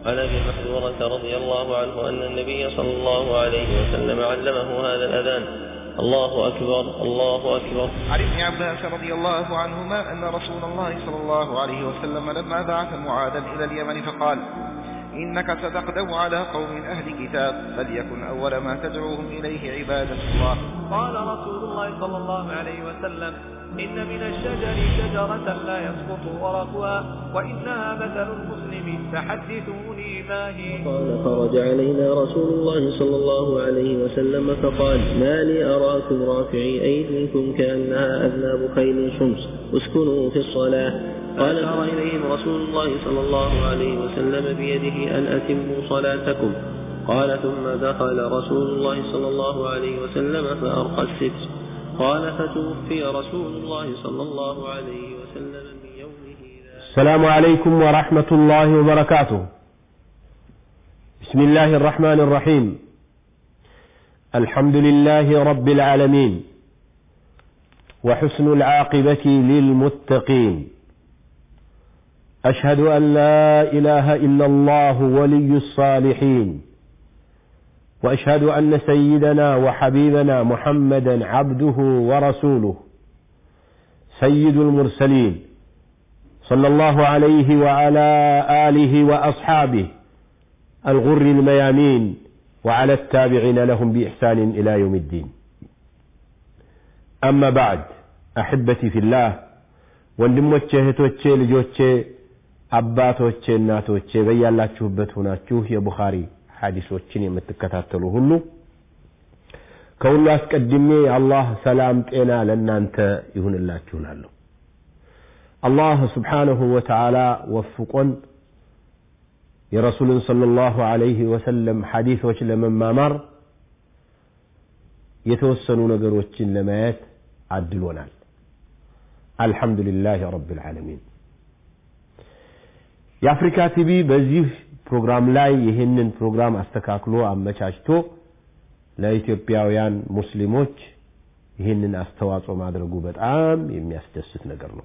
عن ابي محذورة رضي الله عنه ان النبي صلى الله عليه وسلم علمه هذا الاذان الله اكبر الله اكبر عن ابن عباس رضي الله عنهما أن رسول الله صلى الله عليه وسلم لما بعث معاذا إلى اليمن فقال إنك ستقدم على قوم أهل كتاب فليكن أول ما تدعوهم إليه عبادة الله قال رسول الله صلى الله عليه وسلم إن من الشجر شجرة لا يسقط ورقها وإنها مثل المسلم فحدثوني ما هي قال خرج علينا رسول الله صلى الله عليه وسلم فقال ما لي أراكم رافعي أيديكم كأنها أذناب خيل شمس اسكنوا في الصلاة قال أشار إليهم رسول الله صلى الله عليه وسلم بيده أن أتموا صلاتكم قال ثم دخل رسول الله صلى الله عليه وسلم فأرقى الستر قال فتوفي رسول الله صلى الله عليه وسلم من يومه ذلك السلام عليكم ورحمة الله وبركاته بسم الله الرحمن الرحيم الحمد لله رب العالمين وحسن العاقبة للمتقين أشهد أن لا إله إلا الله ولي الصالحين وأشهد أن سيدنا وحبيبنا محمدا عبده ورسوله سيد المرسلين صلى الله عليه وعلى آله وأصحابه الغر الميامين وعلى التابعين لهم بإحسان إلى يوم الدين أما بعد أحبتي في الله ወንድሞቼ እህቶቼ ልጆቼ አባቶቼ እናቶቼ በያላችሁበት ሆናችሁ የቡኻሪ ሐዲሶችን የምትከታተሉ ሁሉ ከሁሉ አስቀድሜ የአላህ ሰላም ጤና ለእናንተ ይሁንላችሁ እላለሁ አላህ ስብሓንሁ ወተዓላ ወፍቆን የረሱልን ሰለላሁ ዐለይሂ ወሰለም ሐዲሶች ለመማማር የተወሰኑ ነገሮችን ለማየት አድሎናል አልሐምዱሊላህ ረብ ልዓለሚን የአፍሪካ ቲቪ በዚህ ፕሮግራም ላይ ይህንን ፕሮግራም አስተካክሎ አመቻችቶ ለኢትዮጵያውያን ሙስሊሞች ይህንን አስተዋጽኦ ማድረጉ በጣም የሚያስደስት ነገር ነው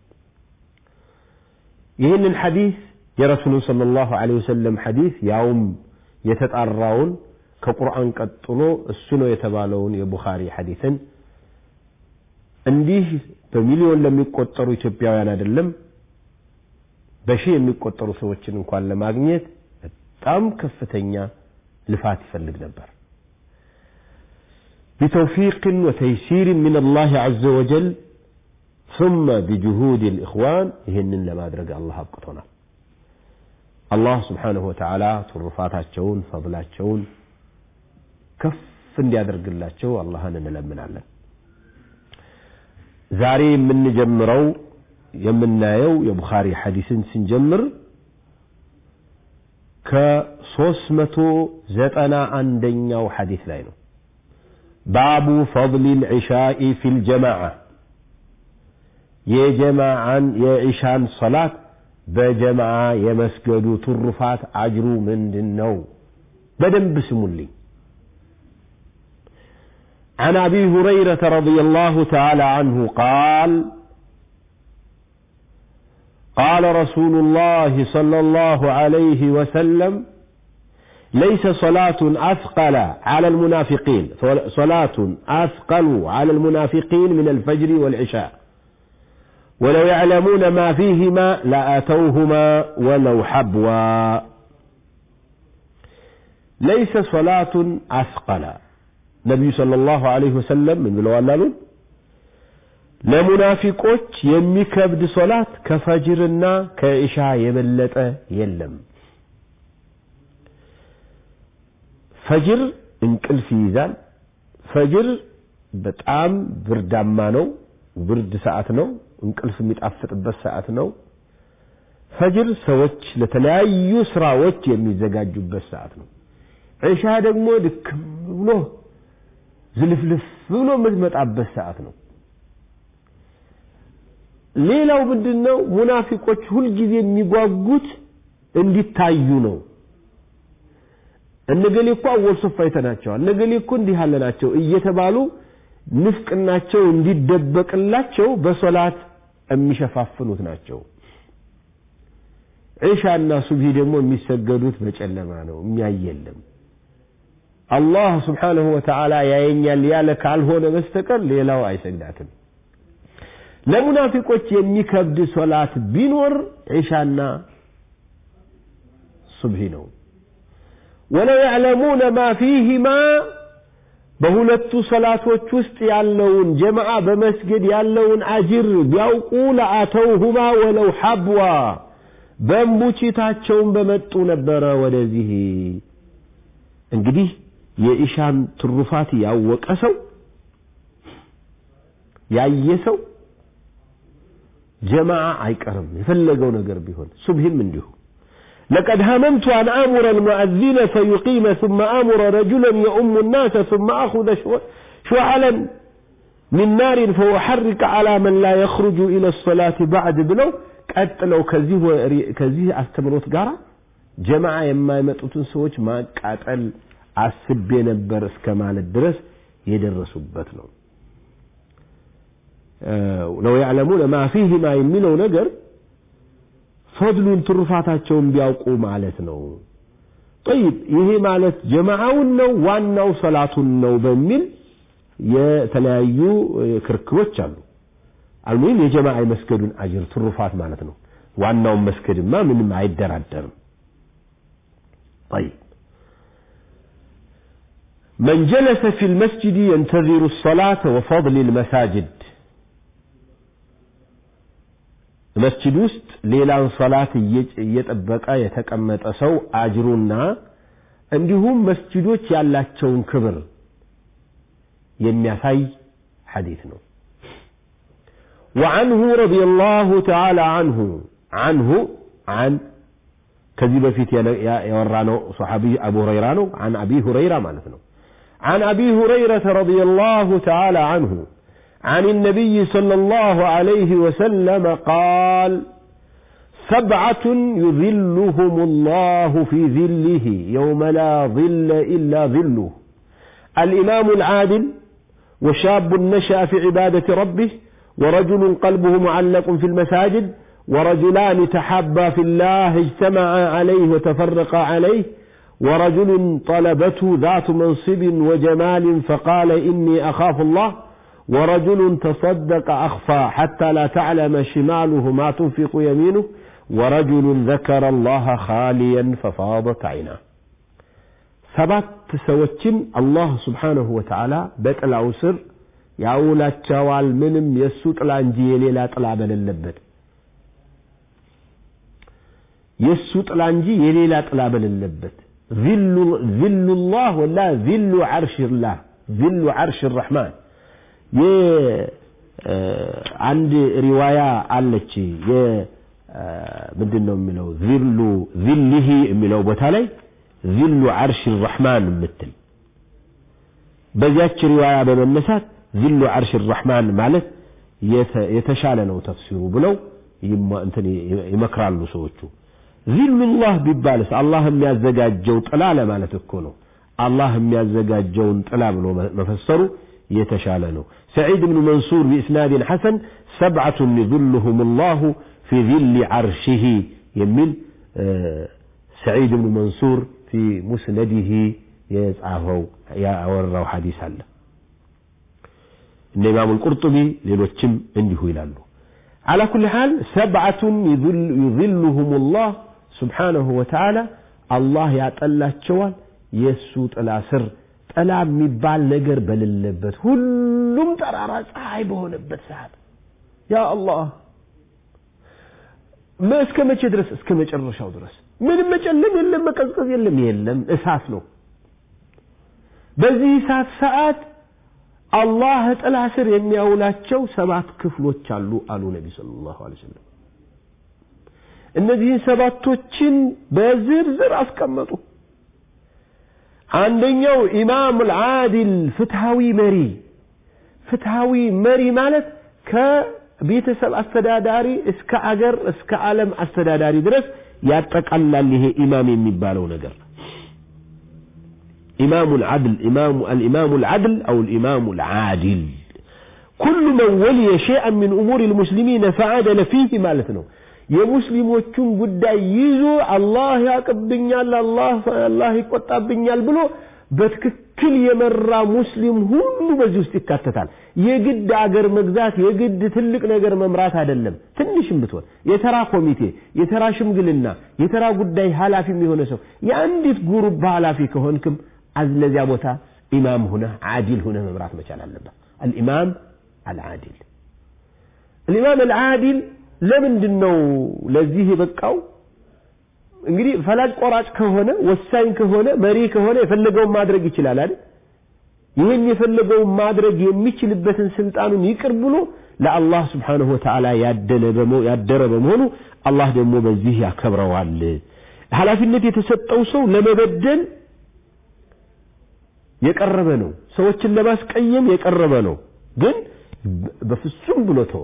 ይህንን ሐዲስ የረሱሉን صلى الله عليه وسلم ሐዲስ ያውም የተጣራውን ከቁርአን ቀጥሎ እሱ ነው የተባለውን የቡኻሪ ሐዲስን እንዲህ በሚሊዮን ለሚቆጠሩ ኢትዮጵያውያን አይደለም በሺህ የሚቆጠሩ ሰዎችን እንኳን ለማግኘት በጣም ከፍተኛ ልፋት ይፈልግ ነበር بتوفيق وتيسير من الله عز وجل ثم بجهود الإخوان ይህንን ለማድረግ አላህ አብቅቶናል አላህ ስብሓንሁ ወተዓላ ትሩፋታቸውን ፈضላቸውን ከፍ እንዲያደርግላቸው አላህን እንለምናለን ዛሬ የምንጀምረው የምናየው የቡኻሪ ሐዲስን ስንጀምር ከሶስት መቶ ዘጠና አንደኛው ሐዲስ ላይ ነው ባቡ ፈضል ልዕሻኢ ፊ ልጀማዓ የጀማዓን የዒሻን ሰላት በጀማዓ የመስገዱ ትሩፋት አጅሩ ምንድን ነው በደንብ ስሙልኝ عن ابي هريره رضي الله تعالى عنه قال قال رسول الله صلى الله عليه وسلم ليس صلاة أثقل على المنافقين صلاة أثقل على المنافقين من الفجر والعشاء ولو يعلمون ما فيهما لأتوهما ولو حبوا ليس صلاة أثقل ነቢዩ ሰለላሁ ዐለይሂ ወሰለም ምን ብለዋል አሉን ለሙናፊቆች የሚከብድ ሶላት ከፈጅርና ከኢሻ የበለጠ የለም ፈጅር እንቅልፍ ይይዛል ፈጅር በጣም ብርዳማ ነው ብርድ ሰዓት ነው እንቅልፍ የሚጣፍጥበት ሰዓት ነው ፈጅር ሰዎች ለተለያዩ ስራዎች የሚዘጋጁበት ሰዓት ነው ዒሻ ደግሞ ድክም ብሎ ዝልፍልፍ ብሎ የምትመጣበት ሰዓት ነው ሌላው ምንድን ነው ሙናፊቆች ሁልጊዜ የሚጓጉት እንዲታዩ ነው እነገሌ እኮ አወል ሶፍ አይተናቸዋል እነገሌ እኮ እንዲህ ያለ ናቸው እየተባሉ ንፍቅናቸው እንዲደበቅላቸው በሶላት የሚሸፋፍኑት ናቸው ዒሻና ሱብሂ ደግሞ የሚሰገዱት በጨለማ ነው የሚያይ የለም አላህ ስብሓንሁ ወተዓላ ያየኛል ያለ ካልሆነ በስተቀር ሌላው አይሰግዳትም ለሙናፊቆች የሚከብድ ሶላት ቢኖር ዒሻና ሱብሂ ነው ወለው ያዕለሙነ ማ ፊህማ በሁለቱ ሰላቶች ውስጥ ያለውን ጀማዓ በመስገድ ያለውን አጅር ቢያውቁ ለአተውሁማ ወለው ሐብዋ በእንቡችታቸውን በመጡ ነበረ ወደዚህ እንግዲህ የኢሻን ትሩፋት ያወቀ ሰው ያየ ሰው ጀማዓ አይቀርም የፈለገው ነገር ቢሆን ሱብሂም እንዲሁ لقد هممت أن آمر المؤذن فيقيم ثم آمر رجلا يؤم الناس ثم أخذ شعلا من نار فأحرك على من لا يخرج إلى الصلاة بعد بلو ቀጥለው ከዚህ ከዚህ አስተምሮት ጋር ጀማዓ የማይመጡትን ሰዎች ማቃጠል አስቤ ነበር እስከ ማለት ድረስ የደረሱበት ነው ለው ያዕለሙነ ማ ፊህማ የሚለው ነገር ፈድሉን ትሩፋታቸውን ቢያውቁ ማለት ነው ጠይብ ይሄ ማለት ጀማዓውን ነው ዋናው ሰላቱን ነው በሚል የተለያዩ ክርክሮች አሉ አልሙሂም የጀማዓ የመስገዱን አጅር ትሩፋት ማለት ነው ዋናውን መስገድማ ምንም አይደራደርም طيب من جلس في المسجد ينتظر الصلاة وفضل المساجد መስጂድ ውስጥ ሌላን ሰላት እየጠበቀ የተቀመጠ ሰው አጅሩና እንዲሁም መስጂዶች ያላቸውን ክብር የሚያሳይ ሐዲት ነው وعنه رضي الله تعالى عنه عنه عن ከዚህ በፊት ያወራነው ሰሓቢ አቡ ሁረይራ ነው عن أبي هريرة ማለት ነው عن أبي هريرة رضي الله تعالى عنه عن النبي صلى الله عليه وسلم قال سبعة يظلهم الله في ظله يوم لا ظل إلا ظله الإمام العادل وشاب نشأ في عبادة ربه ورجل قلبه معلق في المساجد ورجلان تحابا في الله اجتمعا عليه وتفرقا عليه ورجل طلبته ذات منصب وجمال فقال إني أخاف الله ورجل تصدق أخفى حتى لا تعلم شماله ما تنفق يمينه ورجل ذكر الله خاليا ففاضت عيناه ሰባት ሰዎችን አላህ ስብሓንሁ ወተዓላ በጥላው ስር ያውላቸዋል ምንም የእሱ ጥላ እንጂ የሌላ ጥላ በሌለበት የእሱ ጥላ እንጂ የሌላ ጥላ በሌለበት ዚሉላህ ወላ ዚሉ ዓርሽላህ ዚሉ ዓርሽ ራሕማን አንድ ሪዋያ አለች ምንድን ነው የሚለው ዚሉ ዚልህ የሚለው ቦታ ላይ ዚሉ ዓርሽ ራሕማን የምትል በዚያች ሪዋያ በመነሳት ዚሉ ዓርሽ ራሕማን ማለት የተሻለ ነው ተፍሲሩ ብለው ይመክራሉ ሰዎቹ ዚሉላህ ቢባልስ አላህ የሚያዘጋጀው ጥላ ለማለት እኮ ነው አላህ የሚያዘጋጀውን ጥላ ብሎ መፈሰሩ የተሻለ ነው سعيد بن منصور بإسناد حسن سبعة يظلهم الله في ظل عرشه يميل سعيد بن منصور في مسنده يزعفوا يا أوروا حديث الله إن إمام القرطبي للوتشم عنده إلى على كل حال سبعة يظل يظلهم الله سبحانه وتعالى الله يعطل شوال يسوط الأسر ጥላ የሚባል ነገር በሌለበት ሁሉም ጠራራ ፀሐይ በሆነበት ሰዓት ያ አላህ እስከ መቼ ድረስ እስከ መጨረሻው ድረስ ምንም መጨለም የለም መቀዝቀዝ የለም የለም እሳት ነው በዚህ እሳት ሰዓት አላህ ጥላ ስር የሚያውላቸው ሰባት ክፍሎች አሉ አሉ ነቢ ስለ ላሁ ሰለም እነዚህን ሰባቶችን በዝርዝር አስቀመጡ አንደኛው ኢማም አልዓዲል ፍትሃዊ መሪ ፍትሃዊ መሪ ማለት ከቤተሰብ አስተዳዳሪ እስከ አገር እስከ ዓለም አስተዳዳሪ ድረስ ያጠቃላል ይሄ ኢማም የሚባለው ነገር إمام العدل إمام الإمام العدل أو الإمام العادل كل من ولي شيئا من أمور المسلمين فعدل فيه مالتنا የሙስሊሞቹን ጉዳይ ይዞ አላህ ያቅብኛል፣ አላህ አላህ ይቆጣብኛል ብሎ በትክክል የመራ ሙስሊም ሁሉ በዚህ ውስጥ ይካተታል። የግድ አገር መግዛት የግድ ትልቅ ነገር መምራት አይደለም። ትንሽም ብትሆን የተራ ኮሚቴ፣ የተራ ሽምግልና፣ የተራ ጉዳይ ኃላፊም የሆነ ሰው የአንዲት ጉሩብ ኃላፊ ከሆንክም ለዚያ ቦታ ኢማም ሁነህ ዓዲል ሁነህ መምራት መቻል አለበት። አልኢማም አልዓዲል አልኢማም አልዓዲል ለምንድን ነው ለዚህ የበቃው? እንግዲህ ፈላጭ ቆራጭ ከሆነ ወሳኝ ከሆነ መሪ ከሆነ የፈለገውን ማድረግ ይችላል አይደል? ይህን የፈለገውን ማድረግ የሚችልበትን ስልጣኑን ይቅር ብሎ ለአላህ ስብሓንሁ ወተዓላ ያደረ በመሆኑ አላህ ደግሞ በዚህ ያከብረዋል። ኃላፊነት የተሰጠው ሰው ለመበደል የቀረበ ነው። ሰዎችን ለማስቀየም የቀረበ ነው። ግን በፍጹም ብሎ ተወ።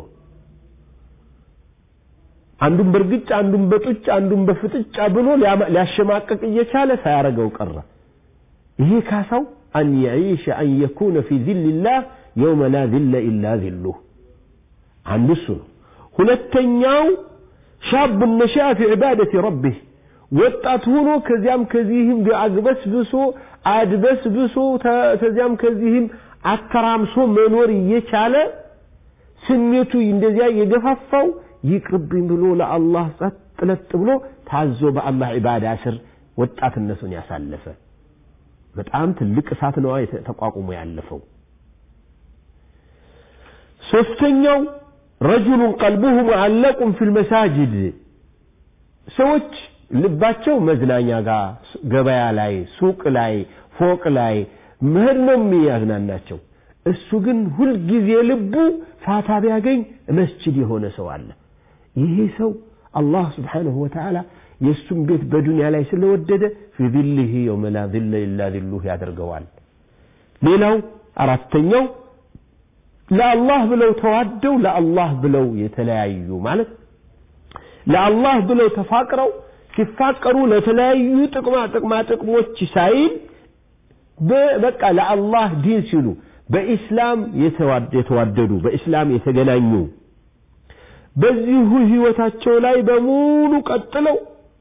አንዱን በእርግጫ አንዱን በጡጫ አንዱን በፍጥጫ ብሎ ሊያሸማቀቅ እየቻለ ሳያረገው ቀረ። ይሄ ካሳው አን የዒሸ አን የኩነ ፊ ዚልላህ የውመ ላ ዚለ ኢላ ዚሉህ አንዱ እሱ ነው። ሁለተኛው ሻቡ ነሻ ፊ ዒባደቲ ረቢህ ወጣት ሆኖ ከዚያም ከዚህም አግበስብሶ አድበስብሶ ከዚያም ከዚህም አተራምሶ መኖር እየቻለ ስሜቱ እንደዚያ የገፋፋው ይቅርብኝ ብሎ ለአላህ ጸጥ ለጥ ብሎ ታዞ በአላህ ዒባዳ ስር ወጣትነቱን ያሳለፈ በጣም ትልቅ እሳት ነዋ ተቋቁሞ ያለፈው። ሶስተኛው ረጁሉን ቀልቡሁ ሙዓለቁን ፊል መሳጅድ ሰዎች ልባቸው መዝናኛ ጋር፣ ገበያ ላይ፣ ሱቅ ላይ፣ ፎቅ ላይ መሄድ ነው የሚያዝናናቸው። እሱ ግን ሁልጊዜ ልቡ ፋታ ቢያገኝ መስጅድ የሆነ ሰው አለ። ይሄ ሰው አላህ ስብሓንሁ ወተዓላ የእሱም ቤት በዱንያ ላይ ስለወደደ ፊ ዚልህ የውመ ላ ዚለ ኢላ ዚሉህ ያደርገዋል። ሌላው አራተኛው ለአላህ ብለው ተዋደው ለአላህ ብለው የተለያዩ ማለት ለአላህ ብለው ተፋቅረው ሲፋቀሩ ለተለያዩ ጥቅማ ጥቅማ ጥቅሞች ሳይል በቃ ለአላህ ዲን ሲሉ በኢስላም የተዋደዱ በኢስላም የተገናኙ በዚሁ ህይወታቸው ላይ በሙሉ ቀጥለው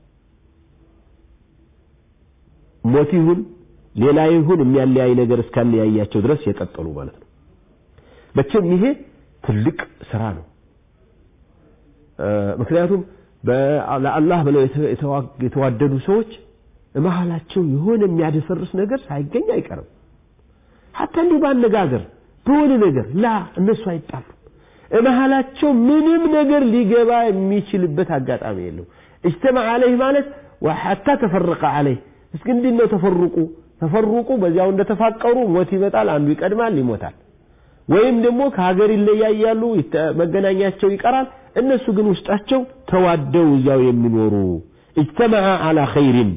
ሞት ይሁን ሌላ ይሁን የሚያለያይ ነገር እስካለያያቸው ድረስ የቀጠሉ ማለት ነው። መቼም ይሄ ትልቅ ስራ ነው። ምክንያቱም ለአላህ ብለው የተዋደዱ ሰዎች መሀላቸው የሆነ የሚያደፈርስ ነገር ሳይገኝ አይቀርም። ሀታ እንዲሁ በአነጋገር በሆነ ነገር ላ እነሱ አይጣሉ መሀላቸው ምንም ነገር ሊገባ የሚችልበት አጋጣሚ የለው። እጅተማ አለይህ ማለት ሐታ ተፈረቀ አለይህ እስኪ እንዴት ነው ተፈሩቁ? ተፈሩቁ በዚያው እንደተፋቀሩ ሞት ይመጣል፣ አንዱ ይቀድማል፣ ይሞታል። ወይም ደግሞ ከሀገር ይለያያሉ፣ መገናኛቸው ይቀራል። እነሱ ግን ውስጣቸው ተዋደው እዚያው የሚኖሩ እጅተመዐ አላ ኸይሪን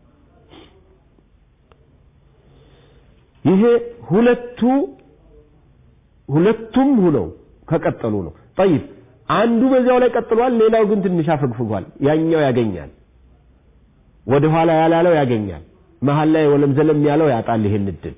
ይሄ ሁለቱ ሁለቱም ሁነው ከቀጠሉ ነው። ጠይብ አንዱ በዚያው ላይ ቀጥሏል፣ ሌላው ግን ትንሽ አፈግፍጓል። ያኛው ያገኛል፣ ወደ ኋላ ያላለው ያገኛል፣ መሀል ላይ ወለም ዘለም ያለው ያጣል ይሄን እድል።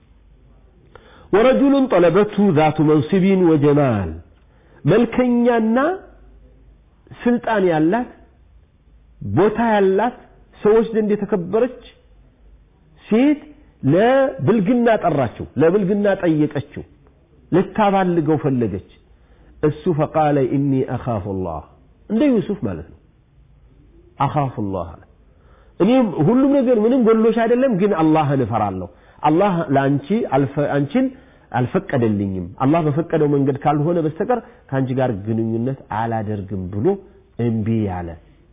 ወረጁሉን ጠለበቱ ዛቱ መንስቢን ወጀማል መልከኛና ስልጣን ያላት ቦታ ያላት ሰዎች ዘንድ የተከበረች ሴት ለብልግና ጠራችው፣ ለብልግና ጠየቀችው፣ ልታባልገው ፈለገች። እሱ ፈቃለ ኢኒ አኻፉ ላህ እንደ ዩሱፍ ማለት ነው። አኻፉ ላህ እኔም ሁሉም ነገር ምንም ጎሎሽ አይደለም፣ ግን አላህን እፈራለሁ። አላህ ለአንቺ አንቺን አልፈቀደልኝም። አላህ በፈቀደው መንገድ ካልሆነ በስተቀር ከአንቺ ጋር ግንኙነት አላደርግም ብሎ እምቢ ያለ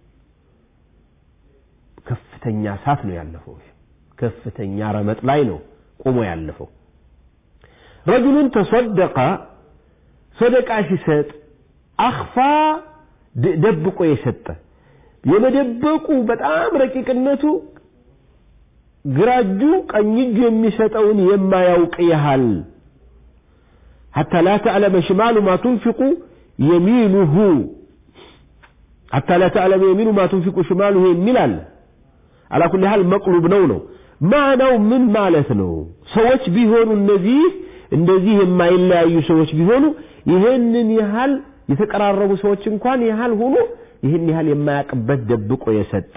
ከፍተኛ እሳት ነው ያለፈው። ከፍተኛ ረመጥ ላይ ነው ቆሞ ያለፈው። ረጁሉን ተሰደቀ ሰደቃ ሲሰጥ አኽፋ ደብቆ የሰጠ የመደበቁ በጣም ረቂቅነቱ ግራ እጁ ቀኝ እጁ የሚሰጠውን የማያውቅ ያህል ሐታ ላ ተዕለመ ሽማሉ ማ ቱንፊቁ የሚኑሁ ሐታ ላ ተዕለመ የሚኑ ማ ቱንፊቁ ሽማሉሁ የሚል አለ። አላ ኩሊ ሃል መቅሉብ ነው ነው ማናው ምን ማለት ነው? ሰዎች ቢሆኑ እነዚህ እንደዚህ የማይለያዩ ሰዎች ቢሆኑ ይህንን ያህል የተቀራረቡ ሰዎች እንኳን ያህል ሆኖ ይህን ያህል የማያውቅበት ደብቆ የሰጠ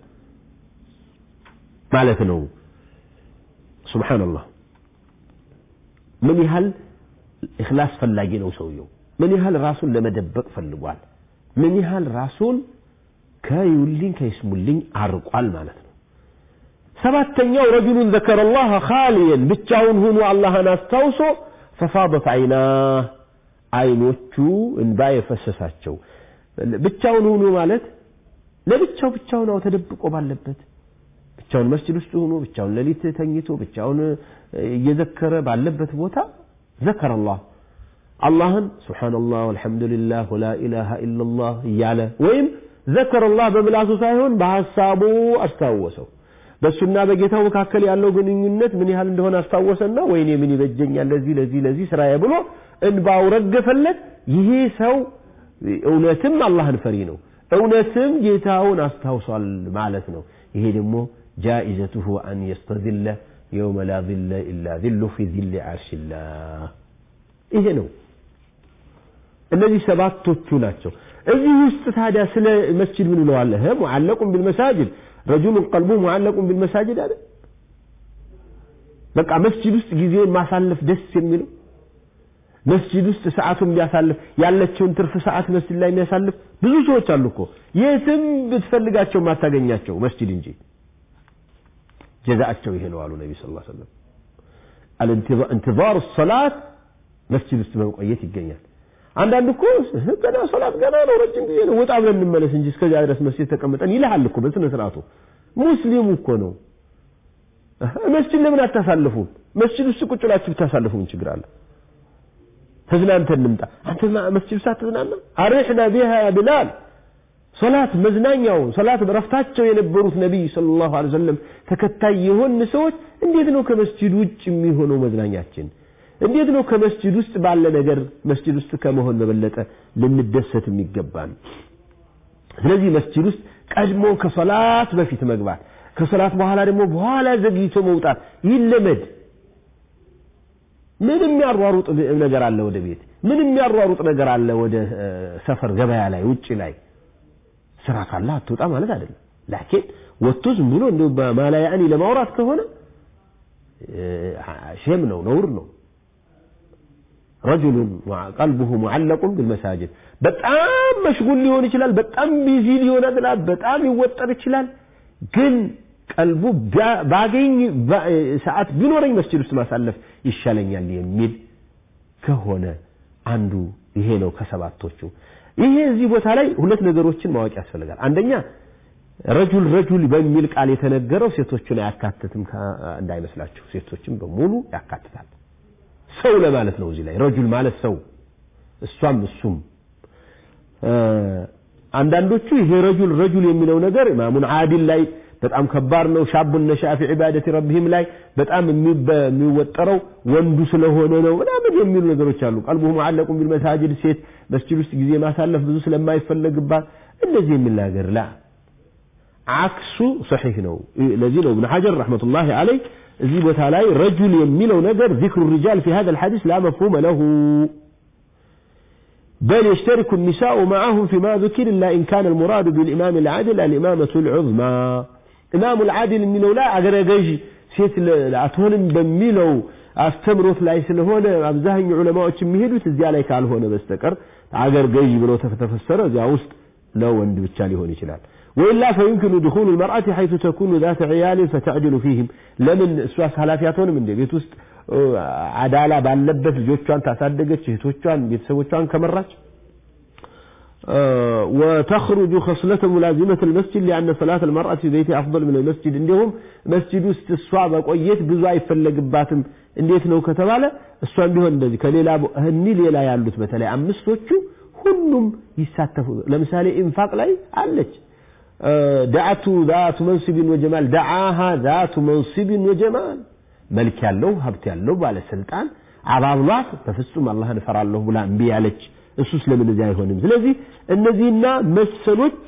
ማለት ነው። ሱብሓነላህ ምን ያህል ኢኽላስ ፈላጊ ነው ሰውየው። ምን ያህል ራሱን ለመደበቅ ፈልጓል። ምን ያህል ራሱን ከይውልኝ ከይስሙልኝ አርቋል ማለት ነው። ሰባተኛው ረጁሉን ዘከረ ላህ ኻሊየን ብቻውን ሆኖ አላህን አስታውሶ ፈፋበት አይናህ አይኖቹ እንባ የፈሰሳቸው ብቻውን ሆኖ ማለት ለብቻው ብቻውን አው ተደብቆ ባለበት ብቻውን መስጂድ ውስጥ ሆኖ ብቻውን ሌሊት ተኝቶ ብቻውን እየዘከረ ባለበት ቦታ ዘከረ አላህ አላህን ሱብሓነላህ ወልሐምዱሊላህ ወላ ኢላሃ ኢለላህ እያለ ወይም ዘከረ አላህ በምላሱ ሳይሆን በሐሳቡ አስታወሰው። በእሱና በጌታው መካከል ያለው ግንኙነት ምን ያህል እንደሆነ አስታወሰና ወይኔ ምን ይበጀኛል ለዚህ ለዚህ ለዚህ ስራዬ ብሎ እንባው ረገፈለት። ይሄ ሰው እውነትም አላህን ፈሪ ነው፣ እውነትም ጌታውን አስታውሷል ማለት ነው። ይሄ ደግሞ ጃኢዘቱሁ አን የስተዝለ የውመ ላ ዝለ ኢላ ዝሉ ፊ ዝሊ ዓርሽላህ ይሄ ነው። እነዚህ ሰባቶቹ ናቸው። እዚህ ውስጥ ታዲያ ስለ መስጂድ ምን ብለዋለህ? ሙዓለቁን ቢልመሳጅድ ረጁሉን ቀልቡ ሙዓለቁን ቢልመሳጅድ አለ። በቃ መስጂድ ውስጥ ጊዜውን ማሳለፍ ደስ የሚለው መስጂድ ውስጥ ሰዓቱን ቢያሳልፍ ያለችውን ትርፍ ሰዓት መስጂድ ላይ የሚያሳልፍ ብዙ ሰዎች አሉ እኮ የትም ብትፈልጋቸው ማታገኛቸው መስጂድ እንጂ ጀዛቸው ይሄ ነው አሉ ነቢ ስ ሰለም እንትዛሩ ሰላት መስጂድ ውስጥ በመቆየት ይገኛል አንዳንድ እኮ ገና ሶላት ገና ነው ረጅም ጊዜ ነው ወጣ ብለን እንመለስ እንጂ እስከዚያ ድረስ መስጂድ ተቀምጠን ይልሃል እኮ በስነ ስርዓቱ ሙስሊሙ እኮ ነው መስጂድ ለምን አታሳልፉም መስጂድ ውስጥ ቁጭ ብላችሁ ብታሳልፉ ምን ችግር አለ ተዝናንተን እንምጣ አንተ መስጂድ ውስጥ አትዝናና አሪሕና ቢሃ ያ ቢላል ሶላት መዝናኛው ሶላት በረፍታቸው የነበሩት ነቢይ ሰለላሁ ዐለይሂ ወሰለም ተከታይ የሆን ሰዎች እንዴት ነው ከመስጂድ ውጭ የሚሆነው መዝናኛችን እንዴት ነው ከመስጂድ ውስጥ ባለ ነገር መስጂድ ውስጥ ከመሆን በበለጠ ልንደሰት የሚገባን ስለዚህ መስጂድ ውስጥ ቀድሞ ከሶላት በፊት መግባት ከሶላት በኋላ ደግሞ በኋላ ዘግይቶ መውጣት ይለመድ ምን የሚያሯሩጥ ነገር አለ ወደ ቤት ምን የሚያሯሩጥ ነገር አለ ወደ ሰፈር ገበያ ላይ ውጭ ላይ ስራ ካለ አትወጣ ማለት አይደለም ላኪን ወጥቶ ዝም ብሎ እንደው በማላያኒ ለማውራት ከሆነ ሼም ነው ነውር ነው ረጁሉን ቀልቡሁ ሙዓለቁን ቢልመሳጅድ በጣም መሽጉል ሊሆን ይችላል በጣም ቢዚ ሊሆን ይችላል በጣም ይወጠር ይችላል ግን ቀልቡ ባገኝ ሰዓት ቢኖረኝ መስጂድ ውስጥ ማሳለፍ ይሻለኛል የሚል ከሆነ አንዱ ይሄ ነው ከሰባቶቹ ይሄ እዚህ ቦታ ላይ ሁለት ነገሮችን ማወቅ ያስፈልጋል አንደኛ ረጁል ረጁል በሚል ቃል የተነገረው ሴቶችን አያካትትም እንዳይመስላችሁ ሴቶችን በሙሉ ያካትታል ሰው ለማለት ነው እዚህ ላይ ረጁል ማለት ሰው እሷም እሱም አንዳንዶቹ ይሄ ረጁል ረጁል የሚለው ነገር ኢማሙን አዲል ላይ በጣም ከባድ ነው ሻቡን ነሻ ፊ ዒባደቲ ረቢህም ላይ በጣም የሚወጠረው ወንዱ ስለሆነ ነው ምናምን የሚሉ ነገሮች አሉ ቀልቡ ሙዓለቁን ቢልመሳጅድ ሴት መስጂድ ውስጥ ጊዜ ማሳለፍ ብዙ ስለማይፈለግባት እንደዚህ የሚል ነገር ላ አክሱ ሰሒህ ነው ለዚህ ነው እብን ሐጀር ረሕመቱላሂ አለይ እዚህ ቦታ ላይ ረጁል የሚለው ነገር ዚክሩ ሪጃል ፊ ሀዛ ልሐዲስ ላ መፍሁመ ለሁ بل يشترك النساء معهم فيما ذكر إلا إن كان المراد بالإمام العادل الإمامة العظمى إمام العادل من لا أجر جيج سيت أتهون بميلو أستمرت لا يسلهون أبزاهن علماء تمهيدو تزيا عليك على هون بستكر أجر جيج بلو تفتفسر زي وسط لو وند بالتالي هون يشلال وإلا فيمكن دخول المرأة حيث تكون ذات عيال فتعدل فيهم لمن سواس هلافياتون من دي بيت وسط አዳላ ባለበት ልጆቿን ታሳደገች እህቶቿን ቤተሰቦቿን ከመራች وتخرج خصلة ملازمة المسجد لأن صلاة المرأة في بيتها أفضل من المسجد عندهم مسجد استسواء بقويت بزوا يفلق باتم እንዴት ነው ከተባለ እሷን ቢሆን እንደዚህ ከሌላ እህኒ ሌላ ያሉት በተለይ አምስቶቹ ሁሉም ይሳተፉ ለምሳሌ ኢንፋቅ ላይ አለች ዳዓቱ ዛቱ መንስቢን ወጀማል ዳዓሃ ዛቱ መንስቢን ወጀማል መልክ ያለው ሀብት ያለው ባለስልጣን አባብሏት በፍጹም አላህን እፈራለሁ ብላ እምቢ ያለች እሱ ስለምን እዚህ አይሆንም ስለዚህ እነዚህና መሰሎች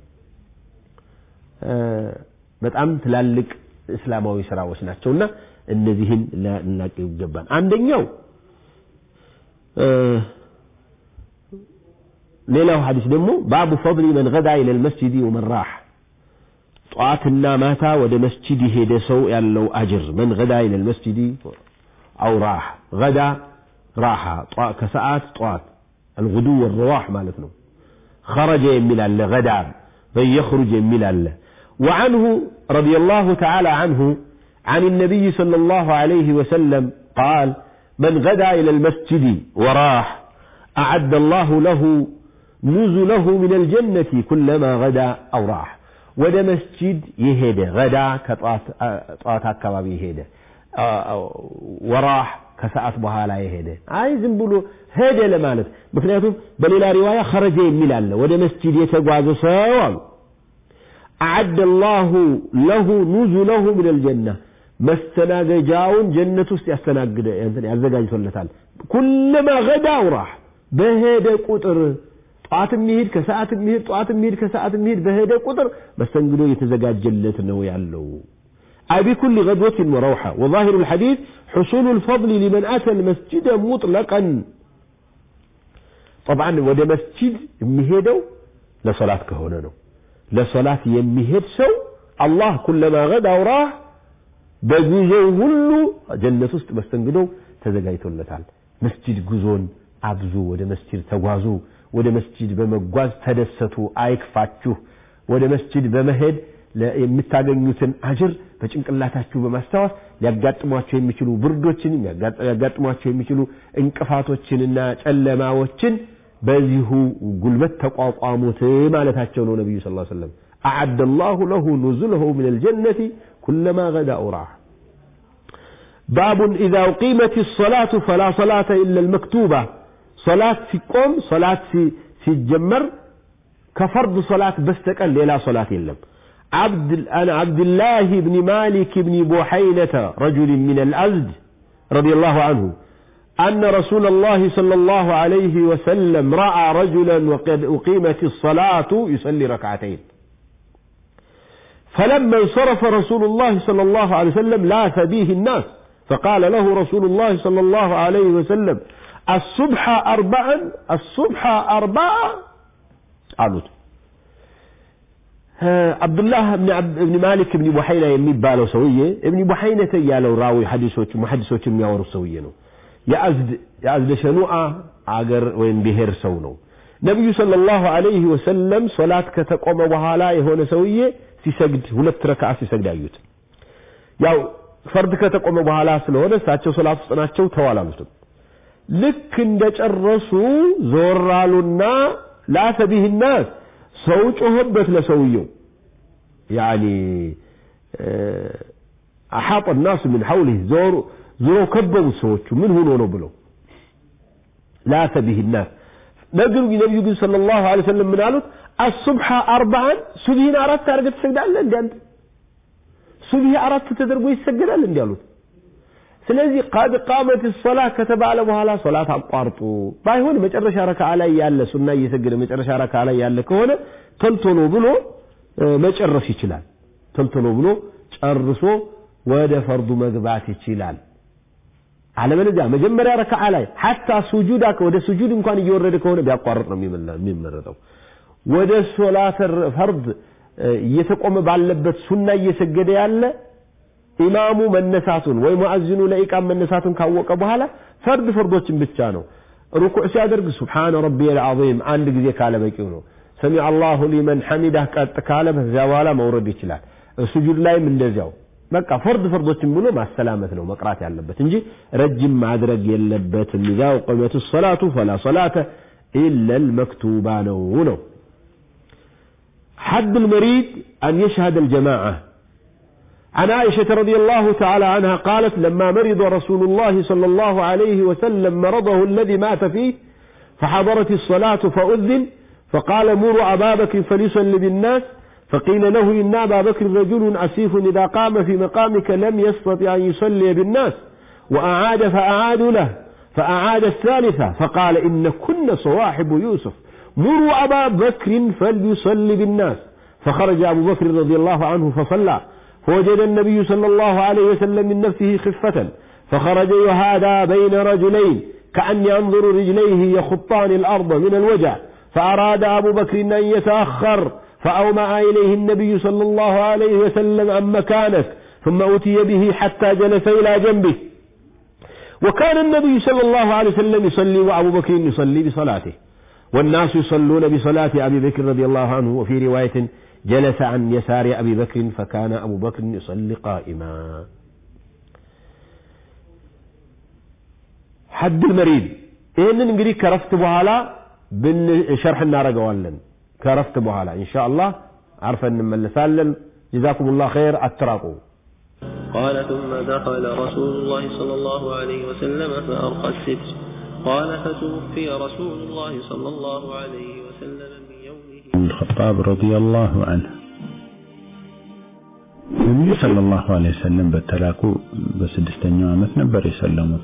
በጣም ትላልቅ እስላማዊ ስራዎች ናቸውና እነዚህን ልናቀው ይገባል አንደኛው ሌላው ሐዲስ ደግሞ ባቡ ፈضሊ መን ገዳ ኢለል መስጂድ ወመን ራህ ጠዋትና ማታ ወደ መስጂድ የሄደ ሰው ያለው አጅር መን ገዳ ኢለል መስጂድ አው ራህ ገዳ ራሓ ከሰዓት ጠዋት አልጉዱ ወረዋሕ ማለት ነው خرج የሚል አለ ገዳ በየኽሩጅ የሚል አለ وعنه رضي الله تعالى عنه عن النبي صلى الله عليه وسلم قال من غدا إلى المسجد وراح أعد الله له نزله من الجنة كلما غدا أو راح ወደ መስጂድ የሄደ ገዳ ከጠዋት አካባቢ የሄደ ወራህ ከሰዓት በኋላ የሄደ አይ ዝም ብሎ ሄደ ለማለት ምክንያቱም በሌላ ሪዋያ ኸረጀ የሚል አለ ወደ መስጂድ የተጓዘ ሰው አሉ አዓደ ላሁ ለሁ ኑዙለሁ ምን ልጀና መስተናገጃውን ጀነት ውስጥ ያስተናግደ ያዘጋጅቶለታል ኩለማ ገዳ ውራህ በሄደ ቁጥር ጠዋት የሚሄድ ከሰዓት የሚሄድ ጠዋት የሚሄድ ከሰዓት የሚሄድ በሄደ ቁጥር መስተንግዶ የተዘጋጀለት ነው ያለው أي بكل غدوة وروحة وظاهر الحديث حصول الفضل لمن أتى المسجد مطلقا طبعا وده مسجد يمهدو لصلاة كهونانو لصلاة يمهد سو الله كلما غدا وراه بجوزو هلو جنة است مستنقدو تزقايتو لتعال مسجد جوزون አብዙ ወደ መስጂድ ተጓዙ ወደ መስጂድ በመጓዝ ተደሰቱ አይክፋችሁ ወደ መስጂድ በመሄድ የምታገኙትን አጅር በጭንቅላታችሁ በማስታወስ ሊያጋጥሟቸው የሚችሉ ብርዶችን ሊያጋጥሟቸው የሚችሉ እንቅፋቶችንና ጨለማዎችን በዚሁ ጉልበት ተቋቋሙት ማለታቸው ነው ነቢዩ ስ ሰለም አዓደ ላሁ ለሁ ኑዙለሁ ምን ልጀነቲ ኩለማ ገዳ ኡራህ باب إذا أقيمت الصلاة فلا صلاة إلا المكتوبة صلاة في قوم صلاة في في الجمر كفرض صلاة بستقل لا صلاة إلا عبد أنا عبد الله بن مالك بن بوحينة رجل من الأزد رضي الله عنه أن رسول الله صلى الله عليه وسلم رأى رجلا وقد أقيمت الصلاة يصلي ركعتين فلما انصرف رسول الله صلى الله عليه وسلم لاث به الناس فقال له رسول الله صلى الله عليه وسلم الصبح أربعا الصبح أربعة قالوا አብዱላህ እብን ማሊክ እብኒ ቡሐይና የሚባለው ሰውዬ እብኒ ቡሐይነተ እያለው ራዊ ሐዲሶች ሙሐዲሶች የሚያወሩ ሰውዬ ነው የአዝድ የአዝደ ሸኑአ አገር ወይም ብሔር ሰው ነው ነቢዩ ሰለላሁ ዐለይሂ ወሰለም ሶላት ከተቆመ በኋላ የሆነ ሰውዬ ሲሰግድ ሁለት ረክዓ ሲሰግድ አዩት ያው ፈርድ ከተቆመ በኋላ ስለሆነ እሳቸው ሶላት ውስጥ ናቸው ተዋላሉትም ልክ እንደጨረሱ ዞር አሉና ላተ ቢህ ናስ ሰው ጮኸበት ለሰውየው ያኒ አሓጠ ናሱ ምን ሐውሊህ ዞሮ ዞሮ ከበቡት ሰዎቹ ምን ሆኖ ነው ብለው ላተ ቢህ ናስ ነገሩ ነቢዩ ግን صلى الله عليه وسلم ምን አሉት الصبح أربعا ሱብሂን አራት አድርገህ ትሰግዳለህ እንዴ አንተ ሱብሂ አራት ተደርጎ ይሰገዳል እንዴ አሉት ስለዚህ ቀድ ቃመት ሰላ ከተባለ በኋላ ሶላት አቋርጡ ባይሆን መጨረሻ ረካ ላይ ያለ ሱና እየሰገደ መጨረሻ ረካ ላይ ያለ ከሆነ ተልቶሎ ብሎ መጨረስ ይችላል ተልቶሎ ብሎ ጨርሶ ወደ ፈርዱ መግባት ይችላል አለበለዚያ መጀመሪያ ረካዓ ላይ ሐታ ሱጁድ ወደ ሱጁድ እንኳን እየወረደ ከሆነ ቢያቋርጥ ነው የሚመረጠው ወደ ሶላት ፈርድ እየተቆመ ባለበት ሱና እየሰገደ ያለ ኢማሙ መነሳቱን ወይ ሙአዚኑ ለኢቃም መነሳቱን ካወቀ በኋላ ፈርድ ፈርዶችን ብቻ ነው ሩኩዕ ሲያደርግ ሱብሓነ ረቢየል ዐዚም አንድ ጊዜ ካለ በቂው ነው ሰሚዐ አላሁ ሊመን ሐሚዳህ ቀጥ ካለ በዚያ በኋላ መውረድ ይችላል ሱጁድ ላይም እንደዚያው በቃ ፈርድ ፈርዶችን ብሎ ማሰላመት ነው መቅራት ያለበት እንጂ ረጅም ማድረግ የለበትም ኢዛ ቁመቱ ሰላቱ ፈላ ሰላተ ኢላ ልመክቱባ ነው ነው حد المريض أن يشهد الجماعة عن عائشة رضي الله تعالى عنها قالت لما مرض رسول الله صلى الله عليه وسلم مرضه الذي مات فيه فحضرت الصلاة فأذن فقال مروا أبا بكر فليصلي بالناس فقيل له إن أبا بكر رجل عسيف إذا قام في مقامك لم يستطع أن يصلي بالناس وأعاد فأعادوا له فأعاد الثالثة فقال إن كن صواحب يوسف مروا أبا بكر فليصلي بالناس فخرج أبو بكر رضي الله عنه فصلى فوجد النبي صلى الله عليه وسلم من نفسه خفة فخرج يهادى بين رجلين كأن ينظر رجليه يخطان الأرض من الوجع فأراد أبو بكر أن يتأخر فأومأ إليه النبي صلى الله عليه وسلم عن مكانك ثم أتي به حتى جلس إلى جنبه وكان النبي صلى الله عليه وسلم يصلي وأبو بكر يصلي بصلاته والناس يصلون بصلاة أبي بكر رضي الله عنه وفي رواية جلس عن يسار أبي بكر فكان أبو بكر يصلي قائما حد المريض ይህንን እንግዲህ ከረፍት በኋላ ሸርሕ እናደርገዋለን ከረፍት በኋላ ኢንሻ አላህ አርፈን እንመለሳለን ጀዛኩም ላህ ኸይር አትራቁ قال ثم دخل رسول الله صلى الله عليه وسلم فأرقى الستر قال فتوفي رسول الله صلى الله عليه وسلم من يومه الخطاب رضي الله عنه ነቢዩ ሰለላሁ ዐለይሂ ወሰለም በተላኩ በስድስተኛው ዓመት ነበር የሰለሙት።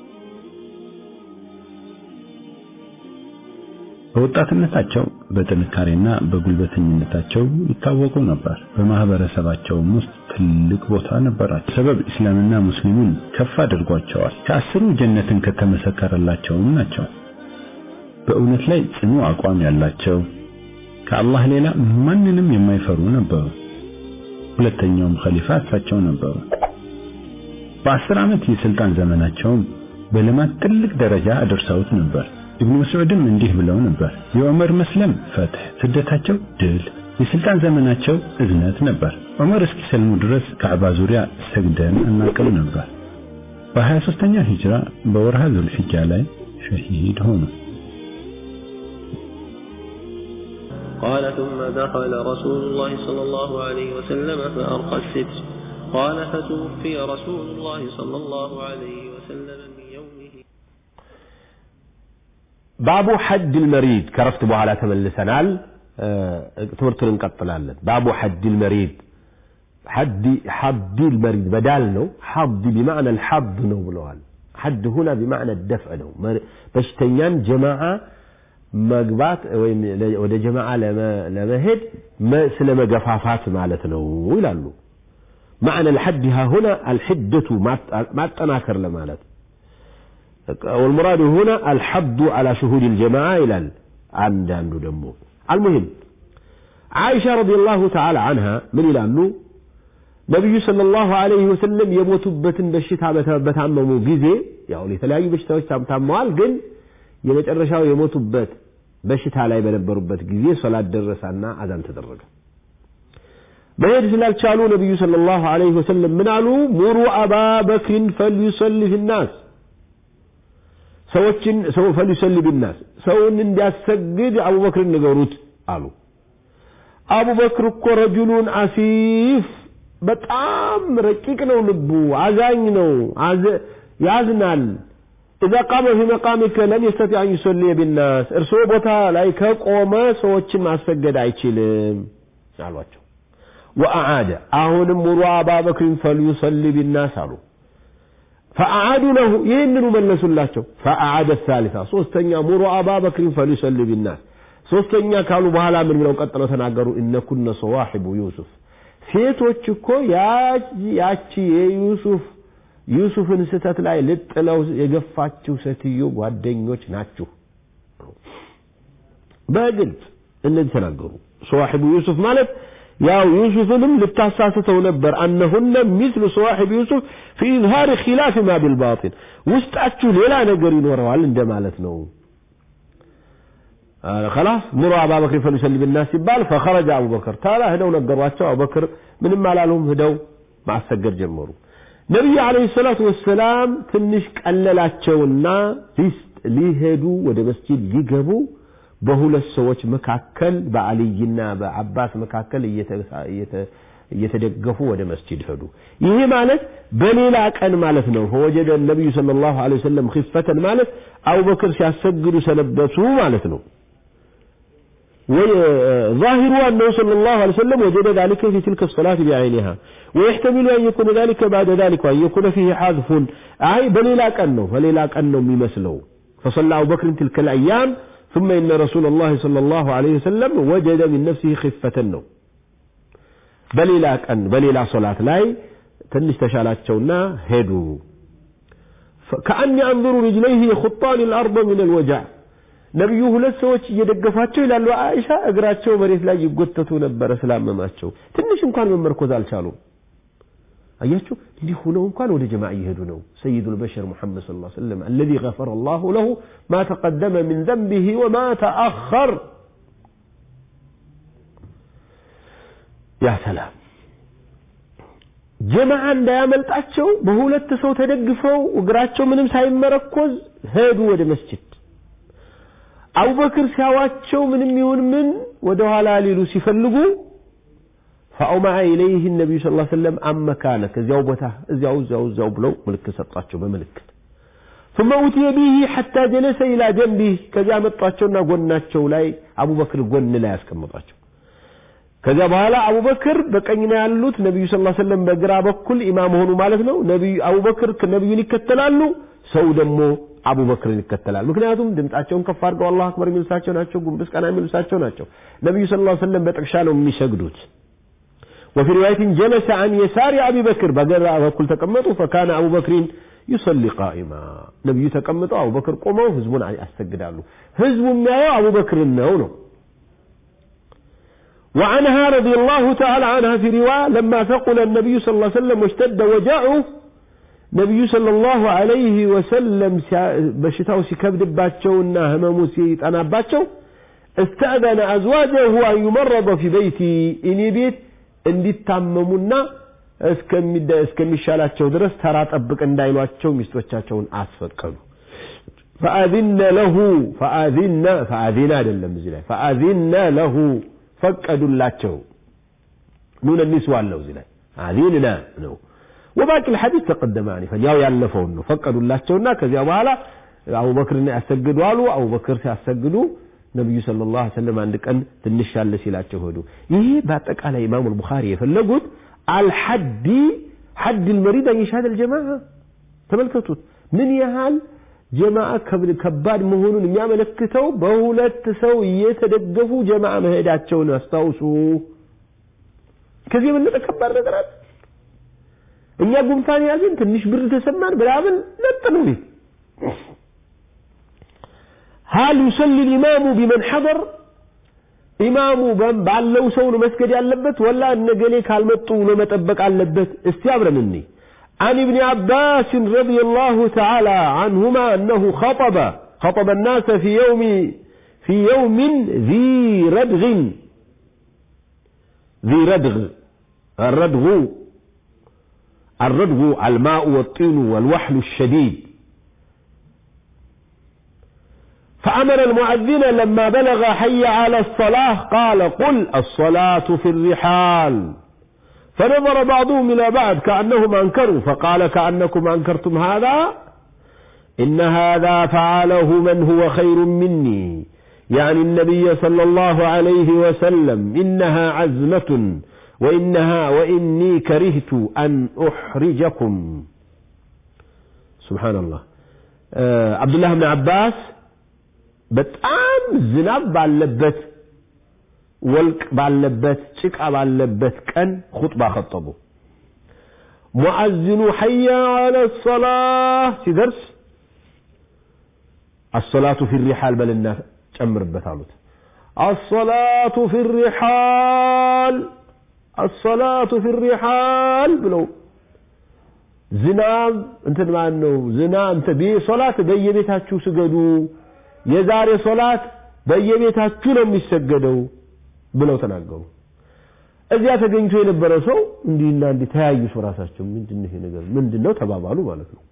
በወጣትነታቸው በጥንካሬና በጉልበተኝነታቸው ይታወቁ ነበር። በማህበረሰባቸውም ውስጥ ትልቅ ቦታ ነበራቸው። ሰበብ እስላምና ሙስሊሙን ከፍ አድርጓቸዋል። ከአስሩ ጀነትን ከተመሰከረላቸውም ናቸው። በእውነት ላይ ጽኑ አቋም ያላቸው ከአላህ ሌላ ማንንም የማይፈሩ ነበሩ። ሁለተኛውም ኸሊፋ እሳቸው ነበሩ። በአስር ዓመት የስልጣን ዘመናቸውም በልማት ትልቅ ደረጃ አድርሰውት ነበር። ኢብኑ መስዑድም እንዲህ ብለው ነበር፣ የዑመር መስለም ፈትህ፣ ስደታቸው ድል፣ የስልጣን ዘመናቸው እዝነት ነበር። ዑመር እስኪሰልሙ ድረስ ካዕባ ዙሪያ ሰግደን እናቅም ነበር። በ23ኛ ሂጅራ በወርሃ ዙልሒጃ ላይ ሸሂድ ሆኑ። قال ثم دخل رسول الله صلى الله عليه وسلم فأرقى الستر قال فتوفي رسول الله صلى الله عليه وسلم من يومه ባቡ ሐድ ልመሪድ ከረፍት በኋላ ተመልሰናል ትምህርቱን እንቀጥላለን ባቡ ሐድ ልመሪድ ሐዲ ልመሪድ በዳል ነው ሐዲ ቢማዕና ልሐድ ነው ብለዋል ሐድ ሁና ቢማዕና ደፍዕ ነው በሽተኛን ጀማዓ መግባት ወይም ወደ ጀማዓ ለመሄድ ስለ መገፋፋት ማለት ነው ይላሉ معنى الحد ها هنا الحدة ما التناكر لمالت والمراد هنا الحد على شهود الجماعة إلى عند عنده دمو المهم عائشة رضي الله تعالى عنها من إلى أنه نبي صلى الله عليه وسلم يموت بتن بشتا بتعممو جزي يعني የተለያዩ በሽታዎች ታምተዋል ግን የመጨረሻው የሞቱበት በሽታ ላይ በነበሩበት ጊዜ ሶላት ደረሳና አዛን ተደረገ መሄድ ስላልቻሉ ነቢዩ ሰለላሁ ዐለይሂ ወሰለም ምን አሉ ሙሩ አባ በክሪን ፈልዩሰሊ ፊናስ ሰዎችን ሰው ፈልዩሰሊ ቢናስ ሰውን እንዲያሰግድ አቡበክርን ንገሩት አሉ አቡበክር እኮ ረጁሉን አሲፍ በጣም ረቂቅ ነው ልቡ አዛኝ ነው ያዝናል إذا قام في مقامك لن يستطيع أن يصلي بالناس እርስዎ ቦታ ላይ ከቆመ ሰዎችን ማስሰገድ አይችልም አሏቸው وأعاد أهون مروا أبا بكر فليصلي بالناس قالوا فأعادوا له ينن ملسوا الله فأعاد الثالثة صوستنيا مروا أبا بكر فليصلي بالناس صوستنيا قالوا بهلا من لو قتلوا تناقروا إن كنا صواحب يوسف ሴቶች እኮ ያቺ የዩሱፍ ዩሱፍን ስተት ላይ ልጥለው የገፋችው ሴትዮ ጓደኞች ናችሁ በግልጽ እነዚህ ተናገሩ ሰዋሒቡ ዩሱፍ ማለት ያው ዩሱፍንም ልታሳስተው ነበር አነሁነ ሚስሉ ሰዋሒብ ዩሱፍ ፊ ኢዝሃር ኪላፍ ማ ቢልባጢን ውስጣችሁ ሌላ ነገር ይኖረዋል እንደማለት ነው خلاص مروا أبا بكر فليسلم الناس يبال فخرج أبو بكر تعالى هدو نقروا أبو بكر من ما لهم هدو مع السجر جمروا ነቢዩ አለይሂ ሰላቱ ወሰላም ትንሽ ቀለላቸውና ሊሄዱ ወደ መስጂድ ሊገቡ በሁለት ሰዎች መካከል በአልይና በአባስ መካከል እየተደገፉ ወደ መስጂድ ሄዱ ይሄ ማለት በሌላ ቀን ማለት ነው ፈወጀደ ነቢዩ صلى الله عليه وسلم خفة ማለት አቡበክር ሲያሰግዱ ሰነበቱ ማለት ነው ظاهر أنه صلى الله عليه وسلم وجد ذلك في تلك الصلاة بعينها ويحتمل أن يكون ذلك بعد ذلك وأن يكون فيه حذف أي بليلا كأنه فليلا كأنه يمثله فصلى أبو بكر تلك الأيام ثم إن رسول الله صلى الله عليه وسلم وجد من نفسه خفة النوم بليلا كأن بليلا صلاة لاي تنش تشالات شونا هدو كأني أنظر رجليه يخطان الأرض من الوجع ነቢዩ ሁለት ሰዎች እየደገፏቸው ይላሉ አይሻ እግራቸው መሬት ላይ ይጎተቱ ነበረ ስላመማቸው ትንሽ እንኳን መመርኮዝ አልቻሉም አያችሁ እንዲህ ሆነው እንኳን ወደ ጀማዓ እየሄዱ ነው ሰይዱ ልበሸር ሙሐመድ ስ ላ ሰለም አለዚ ገፈረ አላሁ ለሁ ማ ተቀደመ ምን ዘንቢህ ወማ ተአኸር ያ ሰላም ጀማዓ እንዳያመልጣቸው በሁለት ሰው ተደግፈው እግራቸው ምንም ሳይመረኮዝ ሄዱ ወደ መስጅድ አቡበክር ሲያዋቸው ምንም ይሁን ምን ወደ ኋላ ሊሉ ሲፈልጉ ፈአውመዐ ኢለይህ ነቢዩ ስ ሰለም አመካነክ እዚያው ቦታ እዚያው እዚያው እዚያው ብለው ምልክት ሰጧቸው በምልክት ثم أتي به حتى جلس إلى جنبه ከዚያ መጧቸውና ጎናቸው ላይ አቡበክር ጎን ላይ ያስቀምጧቸው ከዚያ በኋላ አቡበክር በቀኝ ነው ያሉት ነቢዩ ስ ሰለም በግራ በኩል ኢማም ሆኑ ማለት ነው ነቢዩ አቡበክር ነቢዩን ይከተላሉ ሰው ደግሞ አቡበክርን ይከተላል ምክንያቱም ድምጻቸውን ከፍ አድርገው አላሁ አክበር የሚሉ እሳቸው ናቸው ጉንብስ ቀና የሚሉ እሳቸው ናቸው ነቢዩ ስ ሰለም በጥቅሻ ነው የሚሰግዱት وفي رواية جلس عن يسار أبي بكر بقرأ بكل تقمطوا فكان أبو بكر يصلي قائما نبي تقمطوا أبو بكر قوموا هزبون علي أستقدال هزب ما أبو بكر النونو وعنها رضي الله تعالى عنها في رواية لما ثقل النبي صلى الله عليه وسلم واشتد وجعه نبي صلى الله عليه وسلم بشتاو سيكبد باتشونا هممو سيطانا باتشو استأذن أزواجه أن يمرض في بيتي إني بيت እንዲታመሙና እስከሚሻላቸው ድረስ ተራ ጠብቅ እንዳይሏቸው ሚስቶቻቸውን አስፈቀዱ ፈአዚነ ለሁ ፈአዚነ ፈአዚነ አይደለም እዚህ ላይ ፈአዚነ ለሁ ፈቀዱላቸው ኑን ኒስዋ አለው እዚህ ላይ አዚንና ነው ወባቂ ልሐዲስ ተቀደመ አኒፈን ያው ያለፈውን ነው ፈቀዱላቸውና ከዚያ በኋላ አቡበክርን ያሰግዱ አሉ አቡበክር ሲያሰግዱ ነቢዩ ስለ ላ ሰለም አንድ ቀን ትንሽ ያለ ሲላቸው ሄዱ ይሄ በአጠቃላይ ኢማሙ ልቡኻሪ የፈለጉት አልሐዲ ሐድ ልመሪድ አንየሻድ ልጀማዓ ተመልከቱት ምን ያህል ጀማዓ ከባድ መሆኑን የሚያመለክተው በሁለት ሰው እየተደገፉ ጀማዓ መሄዳቸውን አስታውሱ ከዚህ የበለጠ ከባድ ነገር አለ እኛ ጉንፋን ያዝን ትንሽ ብር ተሰማን ብላምን ለጥ ነው ቤት هل يصلي الإمام بمن حضر ኢማሙ ባለው ሰው ነው መስገድ ያለበት ወላ እነገሌ ካልመጡ ነው መጠበቅ አለበት እስቲ አብረን እንይ عن ابن عباس رضي الله تعالى عنهما أنه خطب خطب الناس في يوم في يوم ذي ردغ ذي ردغ الردغ الردغ الماء والطين والوحل الشديد فأمر المؤذن لما بلغ حي على الصلاة قال قل الصلاة في الرحال فنظر بعضهم إلى بعض كأنهم أنكروا فقال كأنكم أنكرتم هذا إن هذا فعله من هو خير مني يعني النبي صلى الله عليه وسلم إنها عزمة وإنها وإني كرهت أن أحرجكم سبحان الله آه عبد الله بن عباس በጣም ዝናብ ባለበት ወልቅ ባለበት ጭቃ ባለበት ቀን ኹጥባ ከጠቡ ሙአዝኑ ሐያ አለ ሰላህ ሲደርስ አሰላቱ ፊ ሪሓል በልና ጨምርበት አሉት አሰላቱ ፊ ሪሓል አሰላቱ ፊ ሪሓል ብለው ዝናብ እንትን ማን ነው ዝናብ ሶላት በየቤታችሁ ስገዱ የዛሬ ሶላት በየቤታችሁ ነው የሚሰገደው ብለው ተናገሩ እዚያ ተገኝቶ የነበረ ሰው እንዲህና እንዲህ ተያዩ ሰው ራሳቸው ምንድን ይሄ ነገር ምንድን ነው ተባባሉ ማለት ነው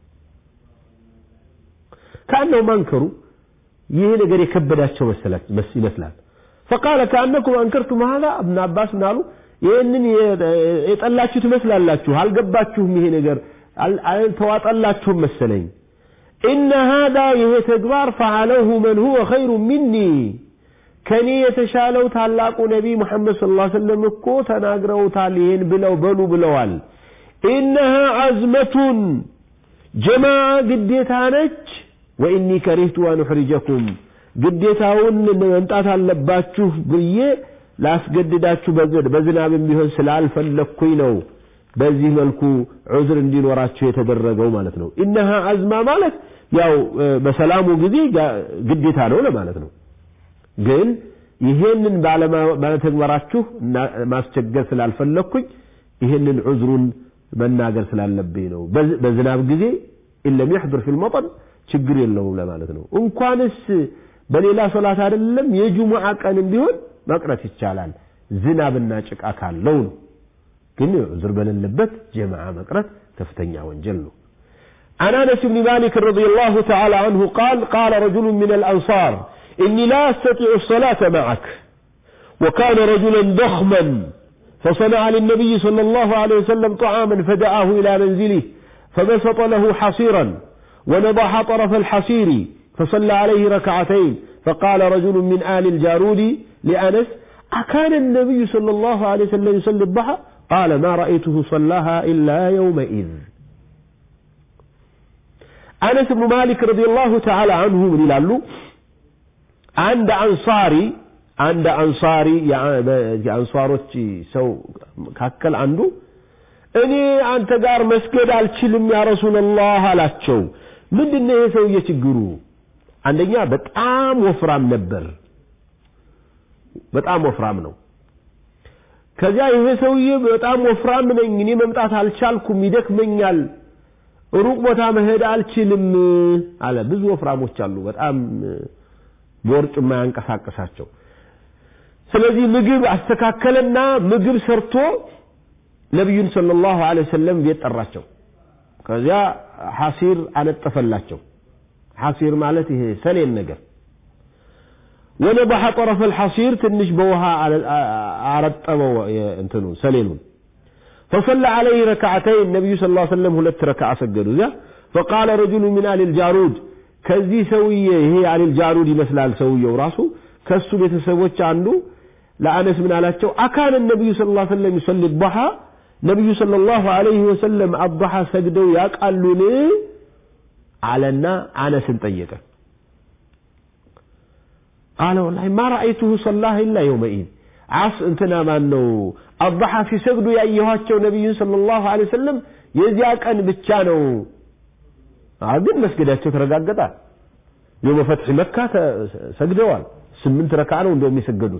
ከአነው ማንከሩ ይሄ ነገር የከበዳቸው ይመስላል ፈቃለ ከአነኩም አንከርቱም ሀዛ እብን አባስ ምን አሉ ይህንን የጠላችሁ ትመስላላችሁ አልገባችሁም ይሄ ነገር አልተዋጠላችሁም መሰለኝ إن هذا يتكبار فعله من هو خير مني ከኔ የተሻለው ታላቁ ነቢይ ሙሐመድ ስለ ላ ሰለም እኮ ተናግረውታል ይህን ብለው በሉ ብለዋል ኢነሃ አዝመቱን ጀማዓ ግዴታ ነች ወኢኒ ከሪህቱ አን ኡሕሪጀኩም ግዴታውን መምጣት አለባችሁ ብዬ ላስገድዳችሁ በዝናብም ቢሆን ስላልፈለግኩኝ ነው በዚህ መልኩ ዑዝር እንዲኖራቸው የተደረገው ማለት ነው። ኢነሃ አዝማ ማለት ያው በሰላሙ ጊዜ ግዴታ ነው ለማለት ነው። ግን ይሄንን ባለመተግበራችሁ ማስቸገር ስላልፈለግኩኝ ይሄንን ዑዝሩን መናገር ስላለብኝ ነው። በዝናብ ጊዜ ኢለም ይሕድር ፊል መጠን ችግር የለውም ለማለት ነው። እንኳንስ በሌላ ሶላት አይደለም የጁሙዓ ቀንም ቢሆን መቅረት ይቻላል ዝናብና ጭቃ ካለው ነው። ግን ዑዝር በሌለበት ጀማዓ መቅረት ከፍተኛ ወንጀል ነው። عن انس بن مالك رضي الله تعالى عنه قال قال رجل من الانصار اني لا استطيع الصلاه معك وكان رجلا ضخما فصنع للنبي صلى الله عليه وسلم طعاما فدعاه الى منزله فبسط له حصيرا ونضح طرف الحصير فصلى عليه ركعتين فقال رجل من آل الجارود لأنس أكان النبي صلى الله عليه وسلم يصلي الضحى قال ما رأيته صلاها إلا يومئذ أنس بن مالك رضي الله تعالى عنه من يلالو عند أنصاري عند أنصاري يعني أنصاروች ሰው መካከል አንዱ እኔ አንተ ጋር መስገድ አልችልም ያ ረሱላህ አላቸው ምንድነው ይሄ ሰውዬ ችግሩ አንደኛ በጣም ወፍራም ነበር በጣም ወፍራም ነው ከዚያ ይሄ ሰውዬ በጣም ወፍራም ነኝ እኔ መምጣት አልቻልኩም ይደክመኛል ሩቅ ቦታ መሄድ አልችልም አለ ብዙ ወፍራሞች አሉ በጣም ቦርጭ የማያንቀሳቀሳቸው ስለዚህ ምግብ አስተካከለና ምግብ ሰርቶ ነቢዩን ሰለላሁ ዐለይሂ ወሰለም ቤት ጠራቸው ከዚያ ሐሲር አነጠፈላቸው ሐሲር ማለት ይሄ ሰሌን ነገር ወነበሐ ጠረፈ الحصير ትንሽ በውሃ አረጠበው እንትኑ ሰሌኑን فصلى عليه ركعتين النبي صلى الله عليه وسلم ሁለት ረክዓ ሰገዱ እዚያ فقال رجل من آل الجارود ከዚህ ሰውዬ ይሄ አል الجارود ይመስላል ሰውየው ራሱ ከሱ ቤተሰቦች አንዱ ለአነስ ምን አላቸው አካን النبي صلى الله عليه وسلم يصلي الضحى ነቢዩ ሰለላሁ ዐለይሂ ወሰለም አضሐ ሰግደው ያውቃሉን አለና አነስን ጠየቀ ቃለ ወላሂ ማ ረአይቱሁ ሰላህ ኢላ የውመኢድ ዓስ እንትና ማን ነው አضሐ ሲሰግዱ ያየኋቸው ነቢዩን ሰለላሁ ዐለይሂ ወሰለም የዚያ ቀን ብቻ ነው ግን መስገዳቸው ተረጋገጠ የውመ ፈትሒ መካ ሰግደዋል ስምንት ረካ ነው እንደውም የሰገዱት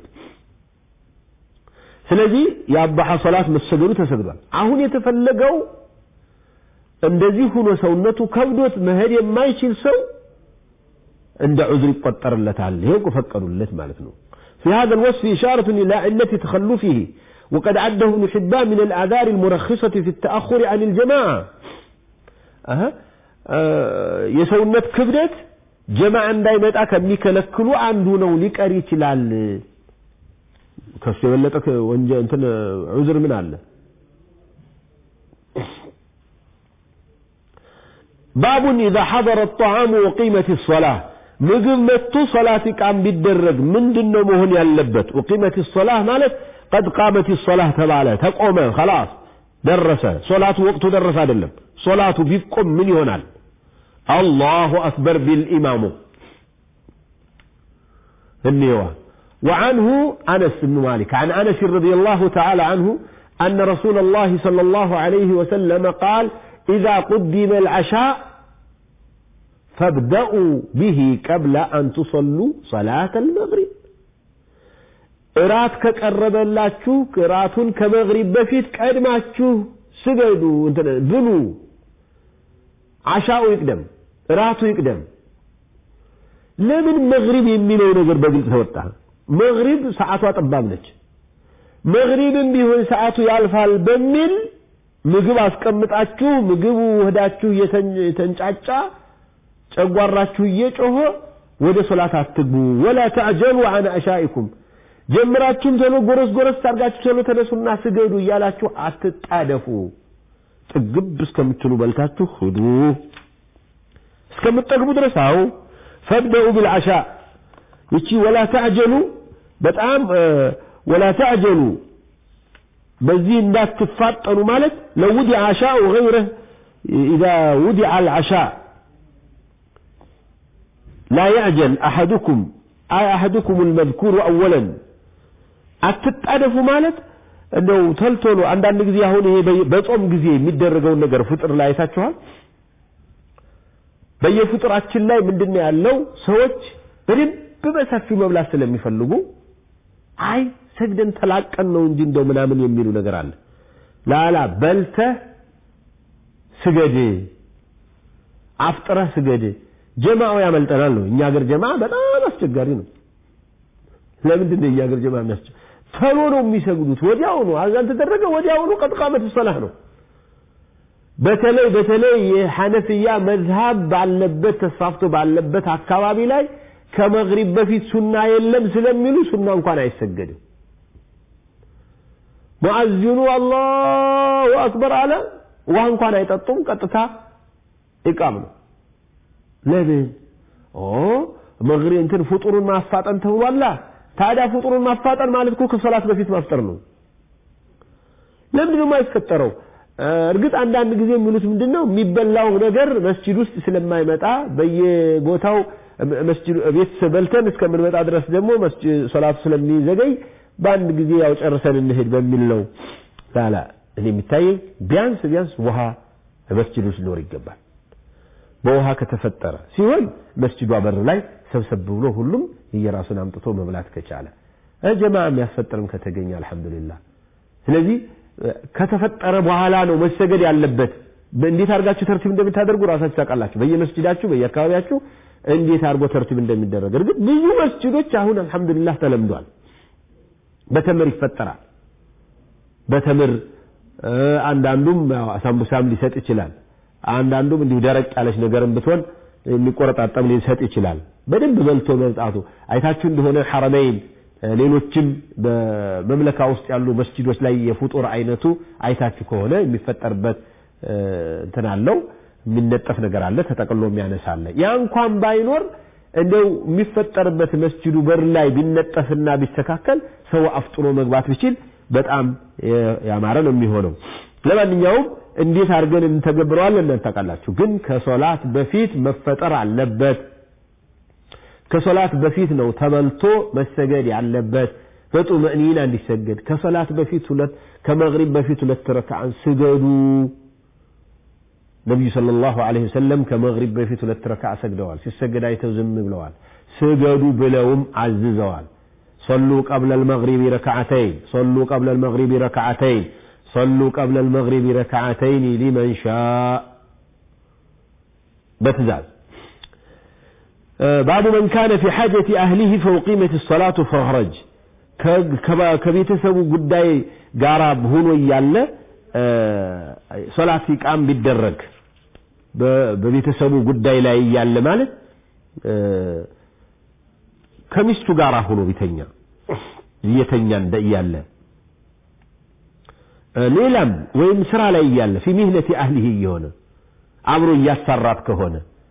ስለዚህ የአባሐ ሶላት መሰገዱ ተሰግዷል አሁን የተፈለገው እንደዚህ ሆኖ ሰውነቱ ከብዶት መሄድ የማይችል ሰው እንደ ዑዝር ይቆጠርለታል ይሄው ፈቀዱለት ማለት ነው في هذا الوصف إشارة إلى علة تخلفه وقد عده ابن حبان من الآثار المرخصة في التأخر عن الجماعة أه. أه يسونت كبدت جماعة እንዳይመጣ ከሚከለክሉ አንዱ ነው ሊቀር ይችላል ከሱ የበለጠ ወንጀ እንትን ዑዝር ምን አለ ባቡን ኢዛ ሐضረ الطعام وقيمة الصلاة ምግብ መጥቶ ሶላት ኢቃም ቢደረግ ምንድን ነው መሆን ያለበት وقيمة الصلاة ማለት قد قامت الصلاة ተባለ ተቆመ خلاص ደረሰ ሶላቱ ወቅቱ ደረሰ አይደለም ሶላቱ ቢቆም ምን ይሆናል አላሁ አክበር ቢል ኢማሙ እንየዋ وعنه أنس بن مالك عن أنس رضي الله تعالى عنه أن رسول الله صلى الله عليه وسلم قال إذا قدم العشاء فابدأوا به قبل أن تصلوا صلاة المغرب እራት ከቀረበላችሁ እራቱን ከመግሪብ በፊት ቀድማችሁ ስገዱ ብሉ አሻው ይቅደም እራቱ ይቅደም ለምን መግሪብ የሚለው ነገር በግልጽ ተወጣ መግሪብ ሰዓቷ ጠባብ ነች መግሪብም ቢሆን ሰዓቱ ያልፋል በሚል ምግብ አስቀምጣችሁ ምግቡ ወህዳችሁ የተንጫጫ ጨጓራችሁ እየጮኸ ወደ ሶላት አትግቡ ወላ ተዕጀሉ አን አሻኢኩም ጀምራችሁም ቶሎ ጎረስ ጎረስ ታርጋችሁ ቶሎ ተነሱና ስገዱ እያላችሁ አትጣደፉ ጥግብ እስከምትሉ በልታችሁ ሂዱ እስከምትጠግቡ ድረስ አው ፈብደኡ ቢልዓሻ ይቺ ወላ ተዕጀሉ በጣም ወላ ተዕጀሉ በዚህ እንዳትፋጠኑ ማለት ለውዲዐ ዓሻኡ ገይረህ ኢዛ ውዲዐ አልዓሻ ላ ያዕጀል አሐዱኩም አይ አሐዱኩም አልመዝኩሩ አወለን አትጣደፉ ማለት እንደው ተልቶሎ አንዳንድ ጊዜ አሁን ይሄ በጾም ጊዜ የሚደረገውን ነገር ፍጥር ላይ አይታችኋል። በየፍጥራችን ላይ ምንድነው ያለው? ሰዎች በደንብ በሰፊው መብላት ስለሚፈልጉ አይ ሰግደን ተላቀን ነው እንጂ እንደው ምናምን የሚሉ ነገር አለ። ላላ በልተህ ስገድ፣ አፍጥረህ ስገድ። ጀማው ያመልጠናል ነው። እኛ ሀገር ጀማ በጣም አስቸጋሪ ነው። ለምንድን ነው እኛ ሀገር ጀማ የሚያስቸ ተሎ ነው የሚሰግዱት። ወዲያውኑ አዛን ተደረገ፣ ወዲያውኑ ቀጥቃመት ሰላህ ነው። በተለይ በተለይ የሐነፍያ መዝሃብ ባለበት ተስፋፍቶ ባለበት አካባቢ ላይ ከመግሪብ በፊት ሱና የለም ስለሚሉ ሱና እንኳን አይሰገድም። ሙአዚኑ አላሁ አክበር አለ፣ ውሃ እንኳን አይጠጡም። ቀጥታ ኢቃም ነው። ለምን? ኦ መግሪብ እንትን ፍጡሩን ማፋጠን ተብሏላ። ታዲያ ፍጡሩን ማፋጠን ማለት እኮ ከሶላት በፊት ማፍጠር ነው። ለምንድን ነው የማይፈጠረው? እርግጥ አንዳንድ ጊዜ የሚሉት ምንድን ነው የሚበላው ነገር መስጂድ ውስጥ ስለማይመጣ በየቦታው መስጂድ ቤት በልተን እስከምንመጣ ድረስ ደግሞ ሶላቱ ስለሚዘገይ በአንድ ጊዜ ያው ጨርሰን እንሄድ በሚል ነው። ላላ እኔ የሚታየኝ ቢያንስ ቢያንስ ውሃ መስጂድ ውስጥ ሊኖር ይገባል። በውሃ ከተፈጠረ ሲሆን መስጂዷ በር ላይ ሰብሰብ ብሎ ሁሉም እየራሱን አምጥቶ መብላት ከቻለ ጀማ የሚያስፈጥርም ከተገኘ አልሐምዱሊላህ። ስለዚህ ከተፈጠረ በኋላ ነው መሰገድ ያለበት። እንዴት አድርጋችሁ ተርቲብ እንደምታደርጉ ራሳችሁ ታውቃላችሁ። በየመስጂዳችሁ በየአካባቢያችሁ እንዴት አድርጎ ተርቲብ እንደሚደረግ። እርግጥ ብዙ መስጂዶች አሁን አልሐምዱሊላህ ተለምዷል። በተምር ይፈጠራል። በተምር አንዳንዱም አሳምቡሳም ሊሰጥ ይችላል። አንዳንዱም እንዲሁ ደረቅ ያለች ነገርም ብትሆን የሚቆረጣጠም ሊሰጥ ይችላል። በደንብ በልቶ መምጣቱ አይታችሁ እንደሆነ ሐረመይን ሌሎችም በመምለካ ውስጥ ያሉ መስጂዶች ላይ የፍጡር አይነቱ አይታችሁ ከሆነ የሚፈጠርበት እንትን አለው የሚነጠፍ ነገር አለ፣ ተጠቅሎ የሚያነሳ አለ። ያ እንኳን ባይኖር እንደው የሚፈጠርበት መስጂዱ በር ላይ ቢነጠፍና ቢስተካከል ሰው አፍጥኖ መግባት ቢችል በጣም ያማረ ነው የሚሆነው። ለማንኛውም እንዴት አድርገን እንተገብረዋለን እናንተ ታውቃላችሁ። ግን ከሶላት በፊት መፈጠር አለበት። ከሶላት በፊት ነው ተበልቶ መሰገድ ያለበት። በጡመእኒና እንዲሰገድ ከሶላት በፊት ሁለት ከመግሪብ በፊት ሁለት ረክዓን ስገዱ። ነቢዩ ሰለላሁ ዐለይሂ ወሰለም ከመግሪብ በፊት ሁለት ረክዓ ሰግደዋል። ሲሰገድ አይተው ዝም ብለዋል። ስገዱ ብለውም አዝዘዋል። ሰሉ ቀብለ ልመግሪቢ ረክዓተይን ሰሉ ቀብለ ልመግሪቢ ረክዓተይን ሰሉ ቀብለ ልመግሪቢ ረክዓተይን ሊመን ሻእ በትእዛዝ ባቡ መን ካነ ፊ ሓጀቲ አህሊህ ፈውቂመት ሰላቱ ፈኽረጅ ከቤተሰቡ ጉዳይ ጋራ ሆኖ እያለ ሶላት ኢቃም ቢደረግ በቤተሰቡ ጉዳይ ላይ እያለ ማለት ከሚስቱ ጋር ሆኖ ቢተኛ እየተኛ እንደ እያለ ሌላም ወይም ስራ ላይ እያለ ፊ ሚህነቲ አህሊህ እየሆነ አብሮ እያሰራት ከሆነ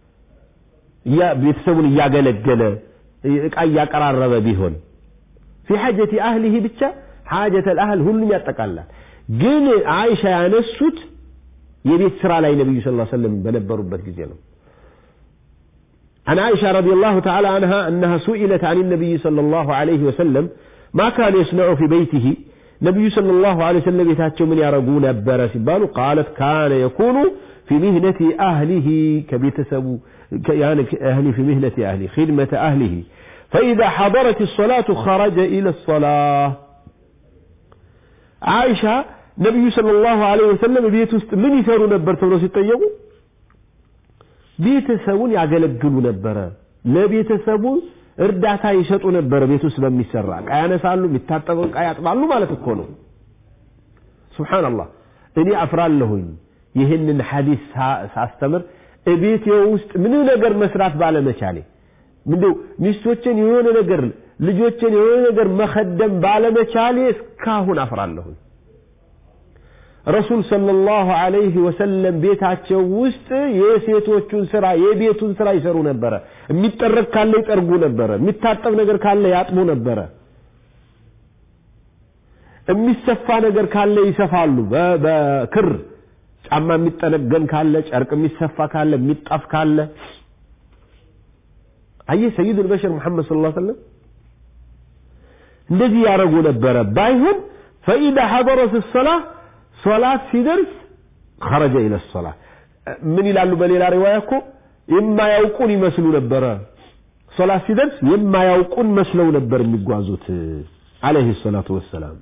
ቤተሰቡን እያገለገለ እቃ እያቀራረበ ቢሆን ፊ ሐጀቲ አህሊህ ብቻ ሐጀተ አህል ሁሉም ያጠቃላል። ግን አይሻ ያነሱት የቤት ስራ ላይ ነቢዩ ስ ሰለም በነበሩበት ጊዜ ነው። عن عائشة رضي الله تعالى عنها أنها سئلت عن النبي صلى الله عليه وسلم ما كان يصنع في بيته نبي صلى الله عليه وسلم يتاتشو من يرقون أبرا سبالو قالت كان يكون في مهنة أهله كبيت سبو يعني أهلي في مهنة أهلي خدمة أهله فإذا حضرت الصلاة خرج إلى الصلاة عائشة نبي صلى الله عليه وسلم بيت من يساروا نبر تبرو سيطيقوا ቤተሰቡን ያገለግሉ ነበረ። ለቤተሰቡ እርዳታ ይሰጡ ነበረ። ቤት ውስጥ በሚሰራ ዕቃ ያነሳሉ፣ የሚታጠበው ዕቃ ያጥባሉ ማለት እኮ ነው። ሱብሓነላህ እኔ አፍራለሁኝ ይህንን ሐዲስ ሳስተምር እቤቴ ውስጥ ምንም ነገር መስራት ባለመቻሌ ምንድው ሚስቶችን የሆነ ነገር ልጆችን የሆነ ነገር መኸደም ባለመቻሌ እስካሁን አፍራለሁኝ። ረሱል ሰለላሁ ዐለይሂ ወሰለም ቤታቸው ውስጥ የሴቶቹን ስራ የቤቱን ስራ ይሰሩ ነበረ። የሚጠረግ ካለ ይጠርጉ ነበረ። የሚታጠብ ነገር ካለ ያጥቡ ነበረ። የሚሰፋ ነገር ካለ ይሰፋሉ በክር ጫማ የሚጠነገን ካለ ጨርቅ የሚሰፋ ካለ የሚጣፍ ካለ አየህ ሰይድ አልበሸር ሙሐመድ ሰለላሁ ዐለይሂ ወሰለም እንደዚህ ያደረጉ ነበረ። ባይሆን ፈኢዛ ሐضረት الصلاة ሶላት ሲደርስ خرج إلى الصلاة ምን ይላሉ በሌላ ሪዋያ እኮ የማያውቁን ይመስሉ ነበረ ሶላት ሲደርስ የማያውቁን መስለው ነበር የሚጓዙት عليه الصلاة والسلام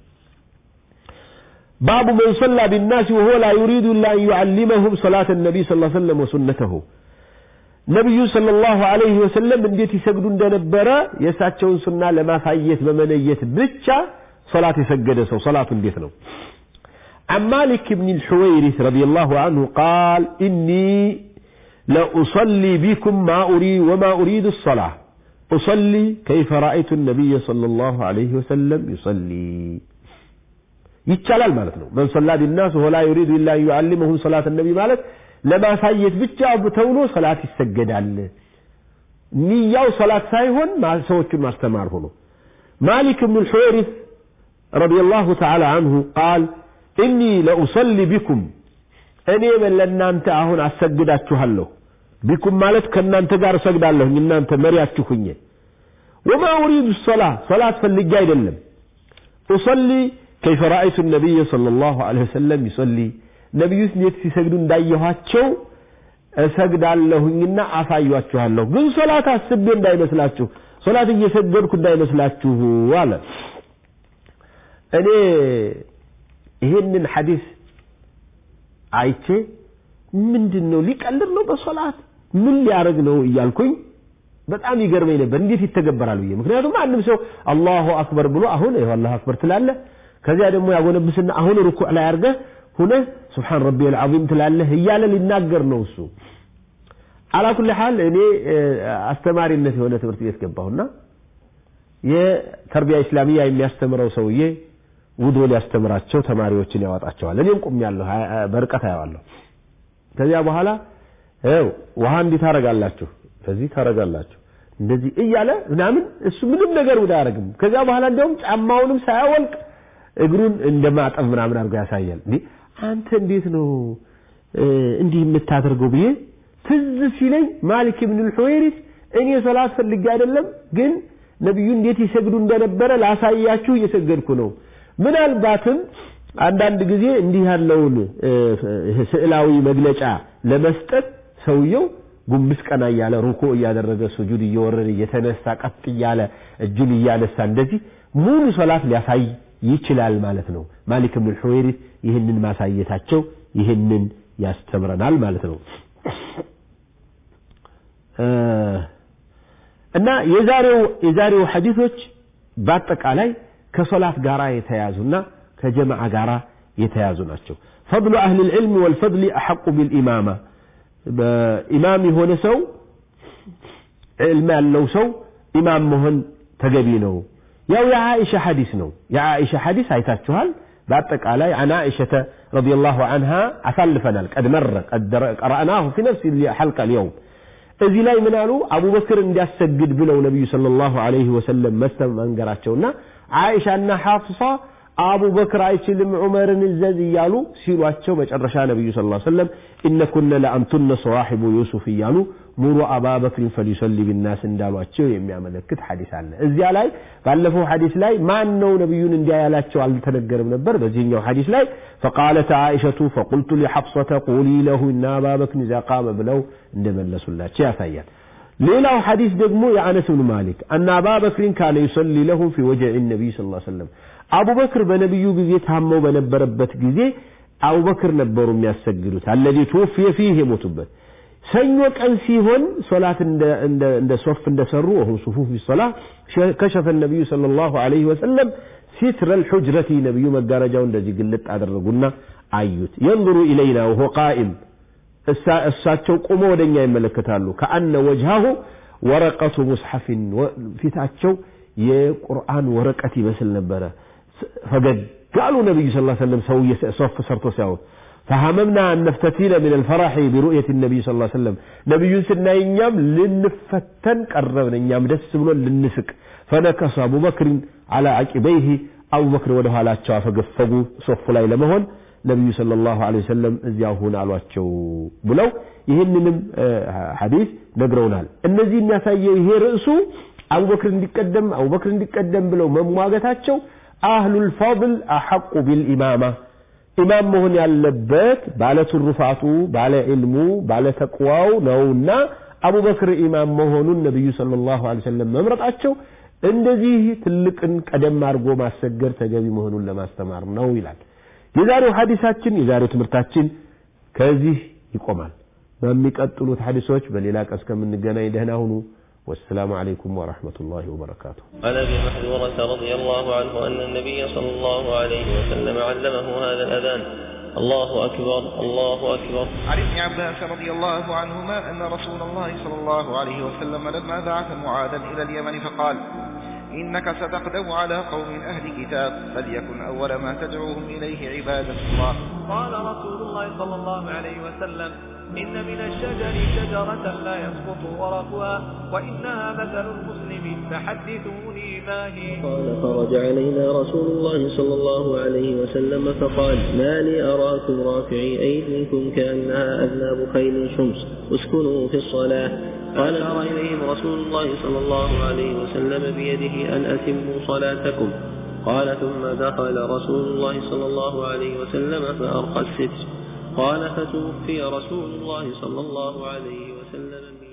باب من صلى بالناس وهو لا يريد إلا أن يعلمهم صلاة النبي صلى الله عليه وسلم وسنته ነቢዩ ሰለላሁ ዐለይሂ ወሰለም እንዴት ይሰግዱ እንደነበረ የእሳቸውን ሱና ለማሳየት በመነየት ብቻ ሶላት የሰገደ ሰው ሶላቱ እንዴት ነው عن مالك بن الحويرث رضي الله عنه قال إني لأصلي بكم ما أريد وما أريد الصلاة أصلي كيف رأيت النبي صلى الله عليه وسلم يصلي ይቻላል ማለት ነው መን ሰላ ቢናስ ወላ ዩሪዱ ኢላ ዩዓሊመሁም ሰላት ነቢ ማለት ለማሳየት ብቻ ተብሎ ሰላት ይሰገዳል ንያው ሰላት ሳይሆን ሰዎችን ማስተማር ሆኖ ማሊክ ብን ልሑሪስ رضي الله تعالى عنه قال إني لأصلي بكم እኔ ለእናንተ አሁን አሰግዳችኋለሁ ቢኩም ማለት ከእናንተ ጋር እሰግዳለሁ እናንተ መሪያችሁ ሁኜ ወማ ኡሪዱ ሰላ ሰላት ፈልጌ አይደለም ኡሰሊ كيف رأيت النبي صلى الله عليه وسلم يصلي ነቢዩ እንዴት ሲሰግዱ እንዳየኋቸው እሰግዳለሁኝና አሳያችኋለሁ ግን ሶላት አስቤ እንዳይመስላችሁ ሶላት እየሰገድኩ እንዳይመስላችሁ አለ እኔ ይህንን ሐዲስ አይቼ ምንድን ነው ሊቀልድ ነው በሶላት ምን ሊያደርግ ነው እያልኩኝ በጣም ይገርመኝ ነበር እንዴት ይተገበራል ብዬ ምክንያቱም አንድም ሰው አላሁ አክበር ብሎ አሁን ይኸው አላሁ አክበር ትላለህ ከዚያ ደግሞ ያጎነብስና አሁን ሩኩዕ ላይ አድርገህ ሁነህ ስብሓን ረቢ አልዓዚም ትላለህ እያለ ሊናገር ነው እሱ አላኩል ሐል እኔ አስተማሪነት የሆነ ትምህርት ቤት ገባሁና የተርቢያ ኢስላሚያ የሚያስተምረው ሰውዬ ውዶ ሊያስተምራቸው ተማሪዎችን ያወጣቸዋል እኔም ቁሜያለሁ በርቀት አየዋለሁ ከዚያ በኋላ ው ውሃ እንዲህ ታረጋላችሁ ከዚህ ታረጋላችሁ እንደዚህ እያለ ምናምን እሱ ምንም ነገር ውዳ አያደርግም ከዚያ በኋላ እንዲያውም ጫማውንም ሳያወልቅ እግሩን እንደማጠብ ምናምን አድርጎ ያሳያል እንዴ አንተ እንዴት ነው እንዲህ የምታደርገው ብዬ ትዝ ሲለኝ ማሊክ ብን ልሑዌሪስ እኔ ሶላት ፈልጌ አይደለም ግን ነቢዩ እንዴት ይሰግዱ እንደነበረ ላሳያችሁ እየሰገድኩ ነው ምናልባትም አንዳንድ ጊዜ እንዲህ ያለውን ስዕላዊ መግለጫ ለመስጠት ሰውየው ጉንብስ ቀና እያለ ሩኮ እያደረገ ሱጁድ እየወረደ እየተነሳ ቀጥ እያለ እጁን እያነሳ እንደዚህ ሙሉ ሶላት ሊያሳይ ይችላል ማለት ነው ማሊክ ብን ሑዌሪስ ይህንን ማሳየታቸው ይህንን ያስተምረናል ማለት ነው እና የዛሬው የዛሬው ሐዲሶች በአጠቃላይ ከሶላት ጋራ የተያዙና ከጀማዓ ጋራ የተያዙ ናቸው ፈضሉ አህል ልዕልም ወልፈضል አሐቁ ቢልኢማማ በኢማም የሆነ ሰው ዕልም ያለው ሰው ኢማም መሆን ተገቢ ነው ያው የዓኢሻ ሐዲስ ነው የዓኢሻ ሐዲስ አይታችኋል በአጠቃላይ عن عائشة رضي الله عنها አሳልፈናል قد مر قد قرأناه في نفس الحلقة اليوم እዚህ ላይ ምን አሉ አቡበክር እንዲያሰግድ ብለው ነቢዩ ሰለላሁ ዐለይሂ ወሰለም መንገራቸውና አይሻና ሐፍሳ አቡበክር አይችልም ዑመርን እዘዝ እያሉ ሲሏቸው መጨረሻ ነቢዩ ስ ሰለም ኢነኩነ ለአንቱነ ሰዋሒቡ ዩሱፍ እያሉ ሙሩ አባበክርን ፈሊሰሊ ቢናስ እንዳሏቸው የሚያመለክት ሐዲስ አለ እዚያ ላይ ባለፈው ሐዲስ ላይ ማን ነው ነቢዩን እንዲያ ያላቸው አልተነገርም ነበር በዚህኛው ሐዲስ ላይ ፈቃለት አይሸቱ ፈቁልቱ ሊሐፍሰተ ቁሊ ለሁ እና አባበክርን ኢዛ ቃመ ብለው እንደመለሱላቸው ያሳያል ሌላው ሐዲስ ደግሞ የአነስ ብን ማሊክ አና አባበክርን ካነ ዩሰሊ ለሁም ፊ ወጀዕ ነቢይ ስ ሰለም አቡበክር በነቢዩ ጊዜ ታመው በነበረበት ጊዜ አቡበክር ነበሩ የሚያሰግዱት አለዚ ትውፍየ ፊህ የሞቱበት ሰኞ ቀን ሲሆን ሶላት እንደ ሶፍ እንደሰሩ ወሁም ሱፉፍ ቢሶላ ከሸፈ ነቢዩ صلى الله عليه وسلم ستر الحجرة ነቢዩ መጋረጃው እንደዚህ ግልጥ አደረጉና አዩት ينظر إلينا وهو قائم እሳቸው ቆሞ ወደኛ ይመለከታሉ ከአነ ወጅሃሁ ወረቀቱ ሙስሐፍን ፊታቸው የቁርአን ወረቀት ይመስል ነበረ ፈገግ قالوا النبي صلى الله عليه وسلم سوي صف صرتو سياو فهممنا أن نفتتين من الفرح برؤية النبي صلى الله عليه وسلم نبي سنا ينام لنفتن قربنا ينام دس بلون لنسك فنكس أبو بكر على عقبيه أبو بكر ودها لا تشاف قفقوا صف لا لمهن ነቢዩ ሰለላሁ ዐለይሂ ወሰለም እዚያው ሁን አሏቸው ብለው ይህንንም ሐዲስ ነግረውናል እነዚህ የሚያሳየው ይሄ ርዕሱ አቡበክር እንዲቀደም አቡበክር እንዲቀደም ብለው መሟገታቸው አህሉል ፈድል አሐቁ ቢልኢማማ ኢማም መሆን ያለበት ባለ ትሩፋቱ፣ ባለ ዒልሙ፣ ባለ ተቅዋው ነውና አቡበክር ኢማም መሆኑን ነቢዩ ሰለላሁ ዐለይሂ ወሰለም መምረጣቸው እንደዚህ ትልቅን ቀደም አድርጎ ማሰገድ ተገቢ መሆኑን ለማስተማር ነው ይላል። የዛሬው ሐዲሳችን የዛሬው ትምህርታችን ከዚህ ይቆማል። በሚቀጥሉት ሐዲሶች በሌላ ቀን እስከምንገናኝ ደህና ሁኑ። والسلام عليكم ورحمة الله وبركاته عن ابي محذورة رضي الله عنه أن النبي صلى الله عليه وسلم علمه هذا الأذان الله أكبر الله أكبر عن ابن عباس رضي الله عنهما أن رسول الله صلى الله عليه وسلم لما بعث معاذا إلى اليمن فقال إنك ستقدم على قوم أهل كتاب فليكن أول ما تدعوهم إليه عبادة الله قال رسول الله صلى الله عليه وسلم إن من الشجر شجرة لا يسقط ورقها وإنها مثل المسلم فحدثوني ما هي قال خرج علينا رسول الله صلى الله عليه وسلم فقال ما لي أراكم رافعي أيديكم كأنها أذناب خيل شمس اسكنوا في الصلاة قال أرى إليهم رسول الله صلى الله عليه وسلم بيده أن أتموا صلاتكم قال ثم دخل رسول الله صلى الله عليه وسلم فأرقى الستر قال فتوفي رسول الله صلى الله عليه وسلم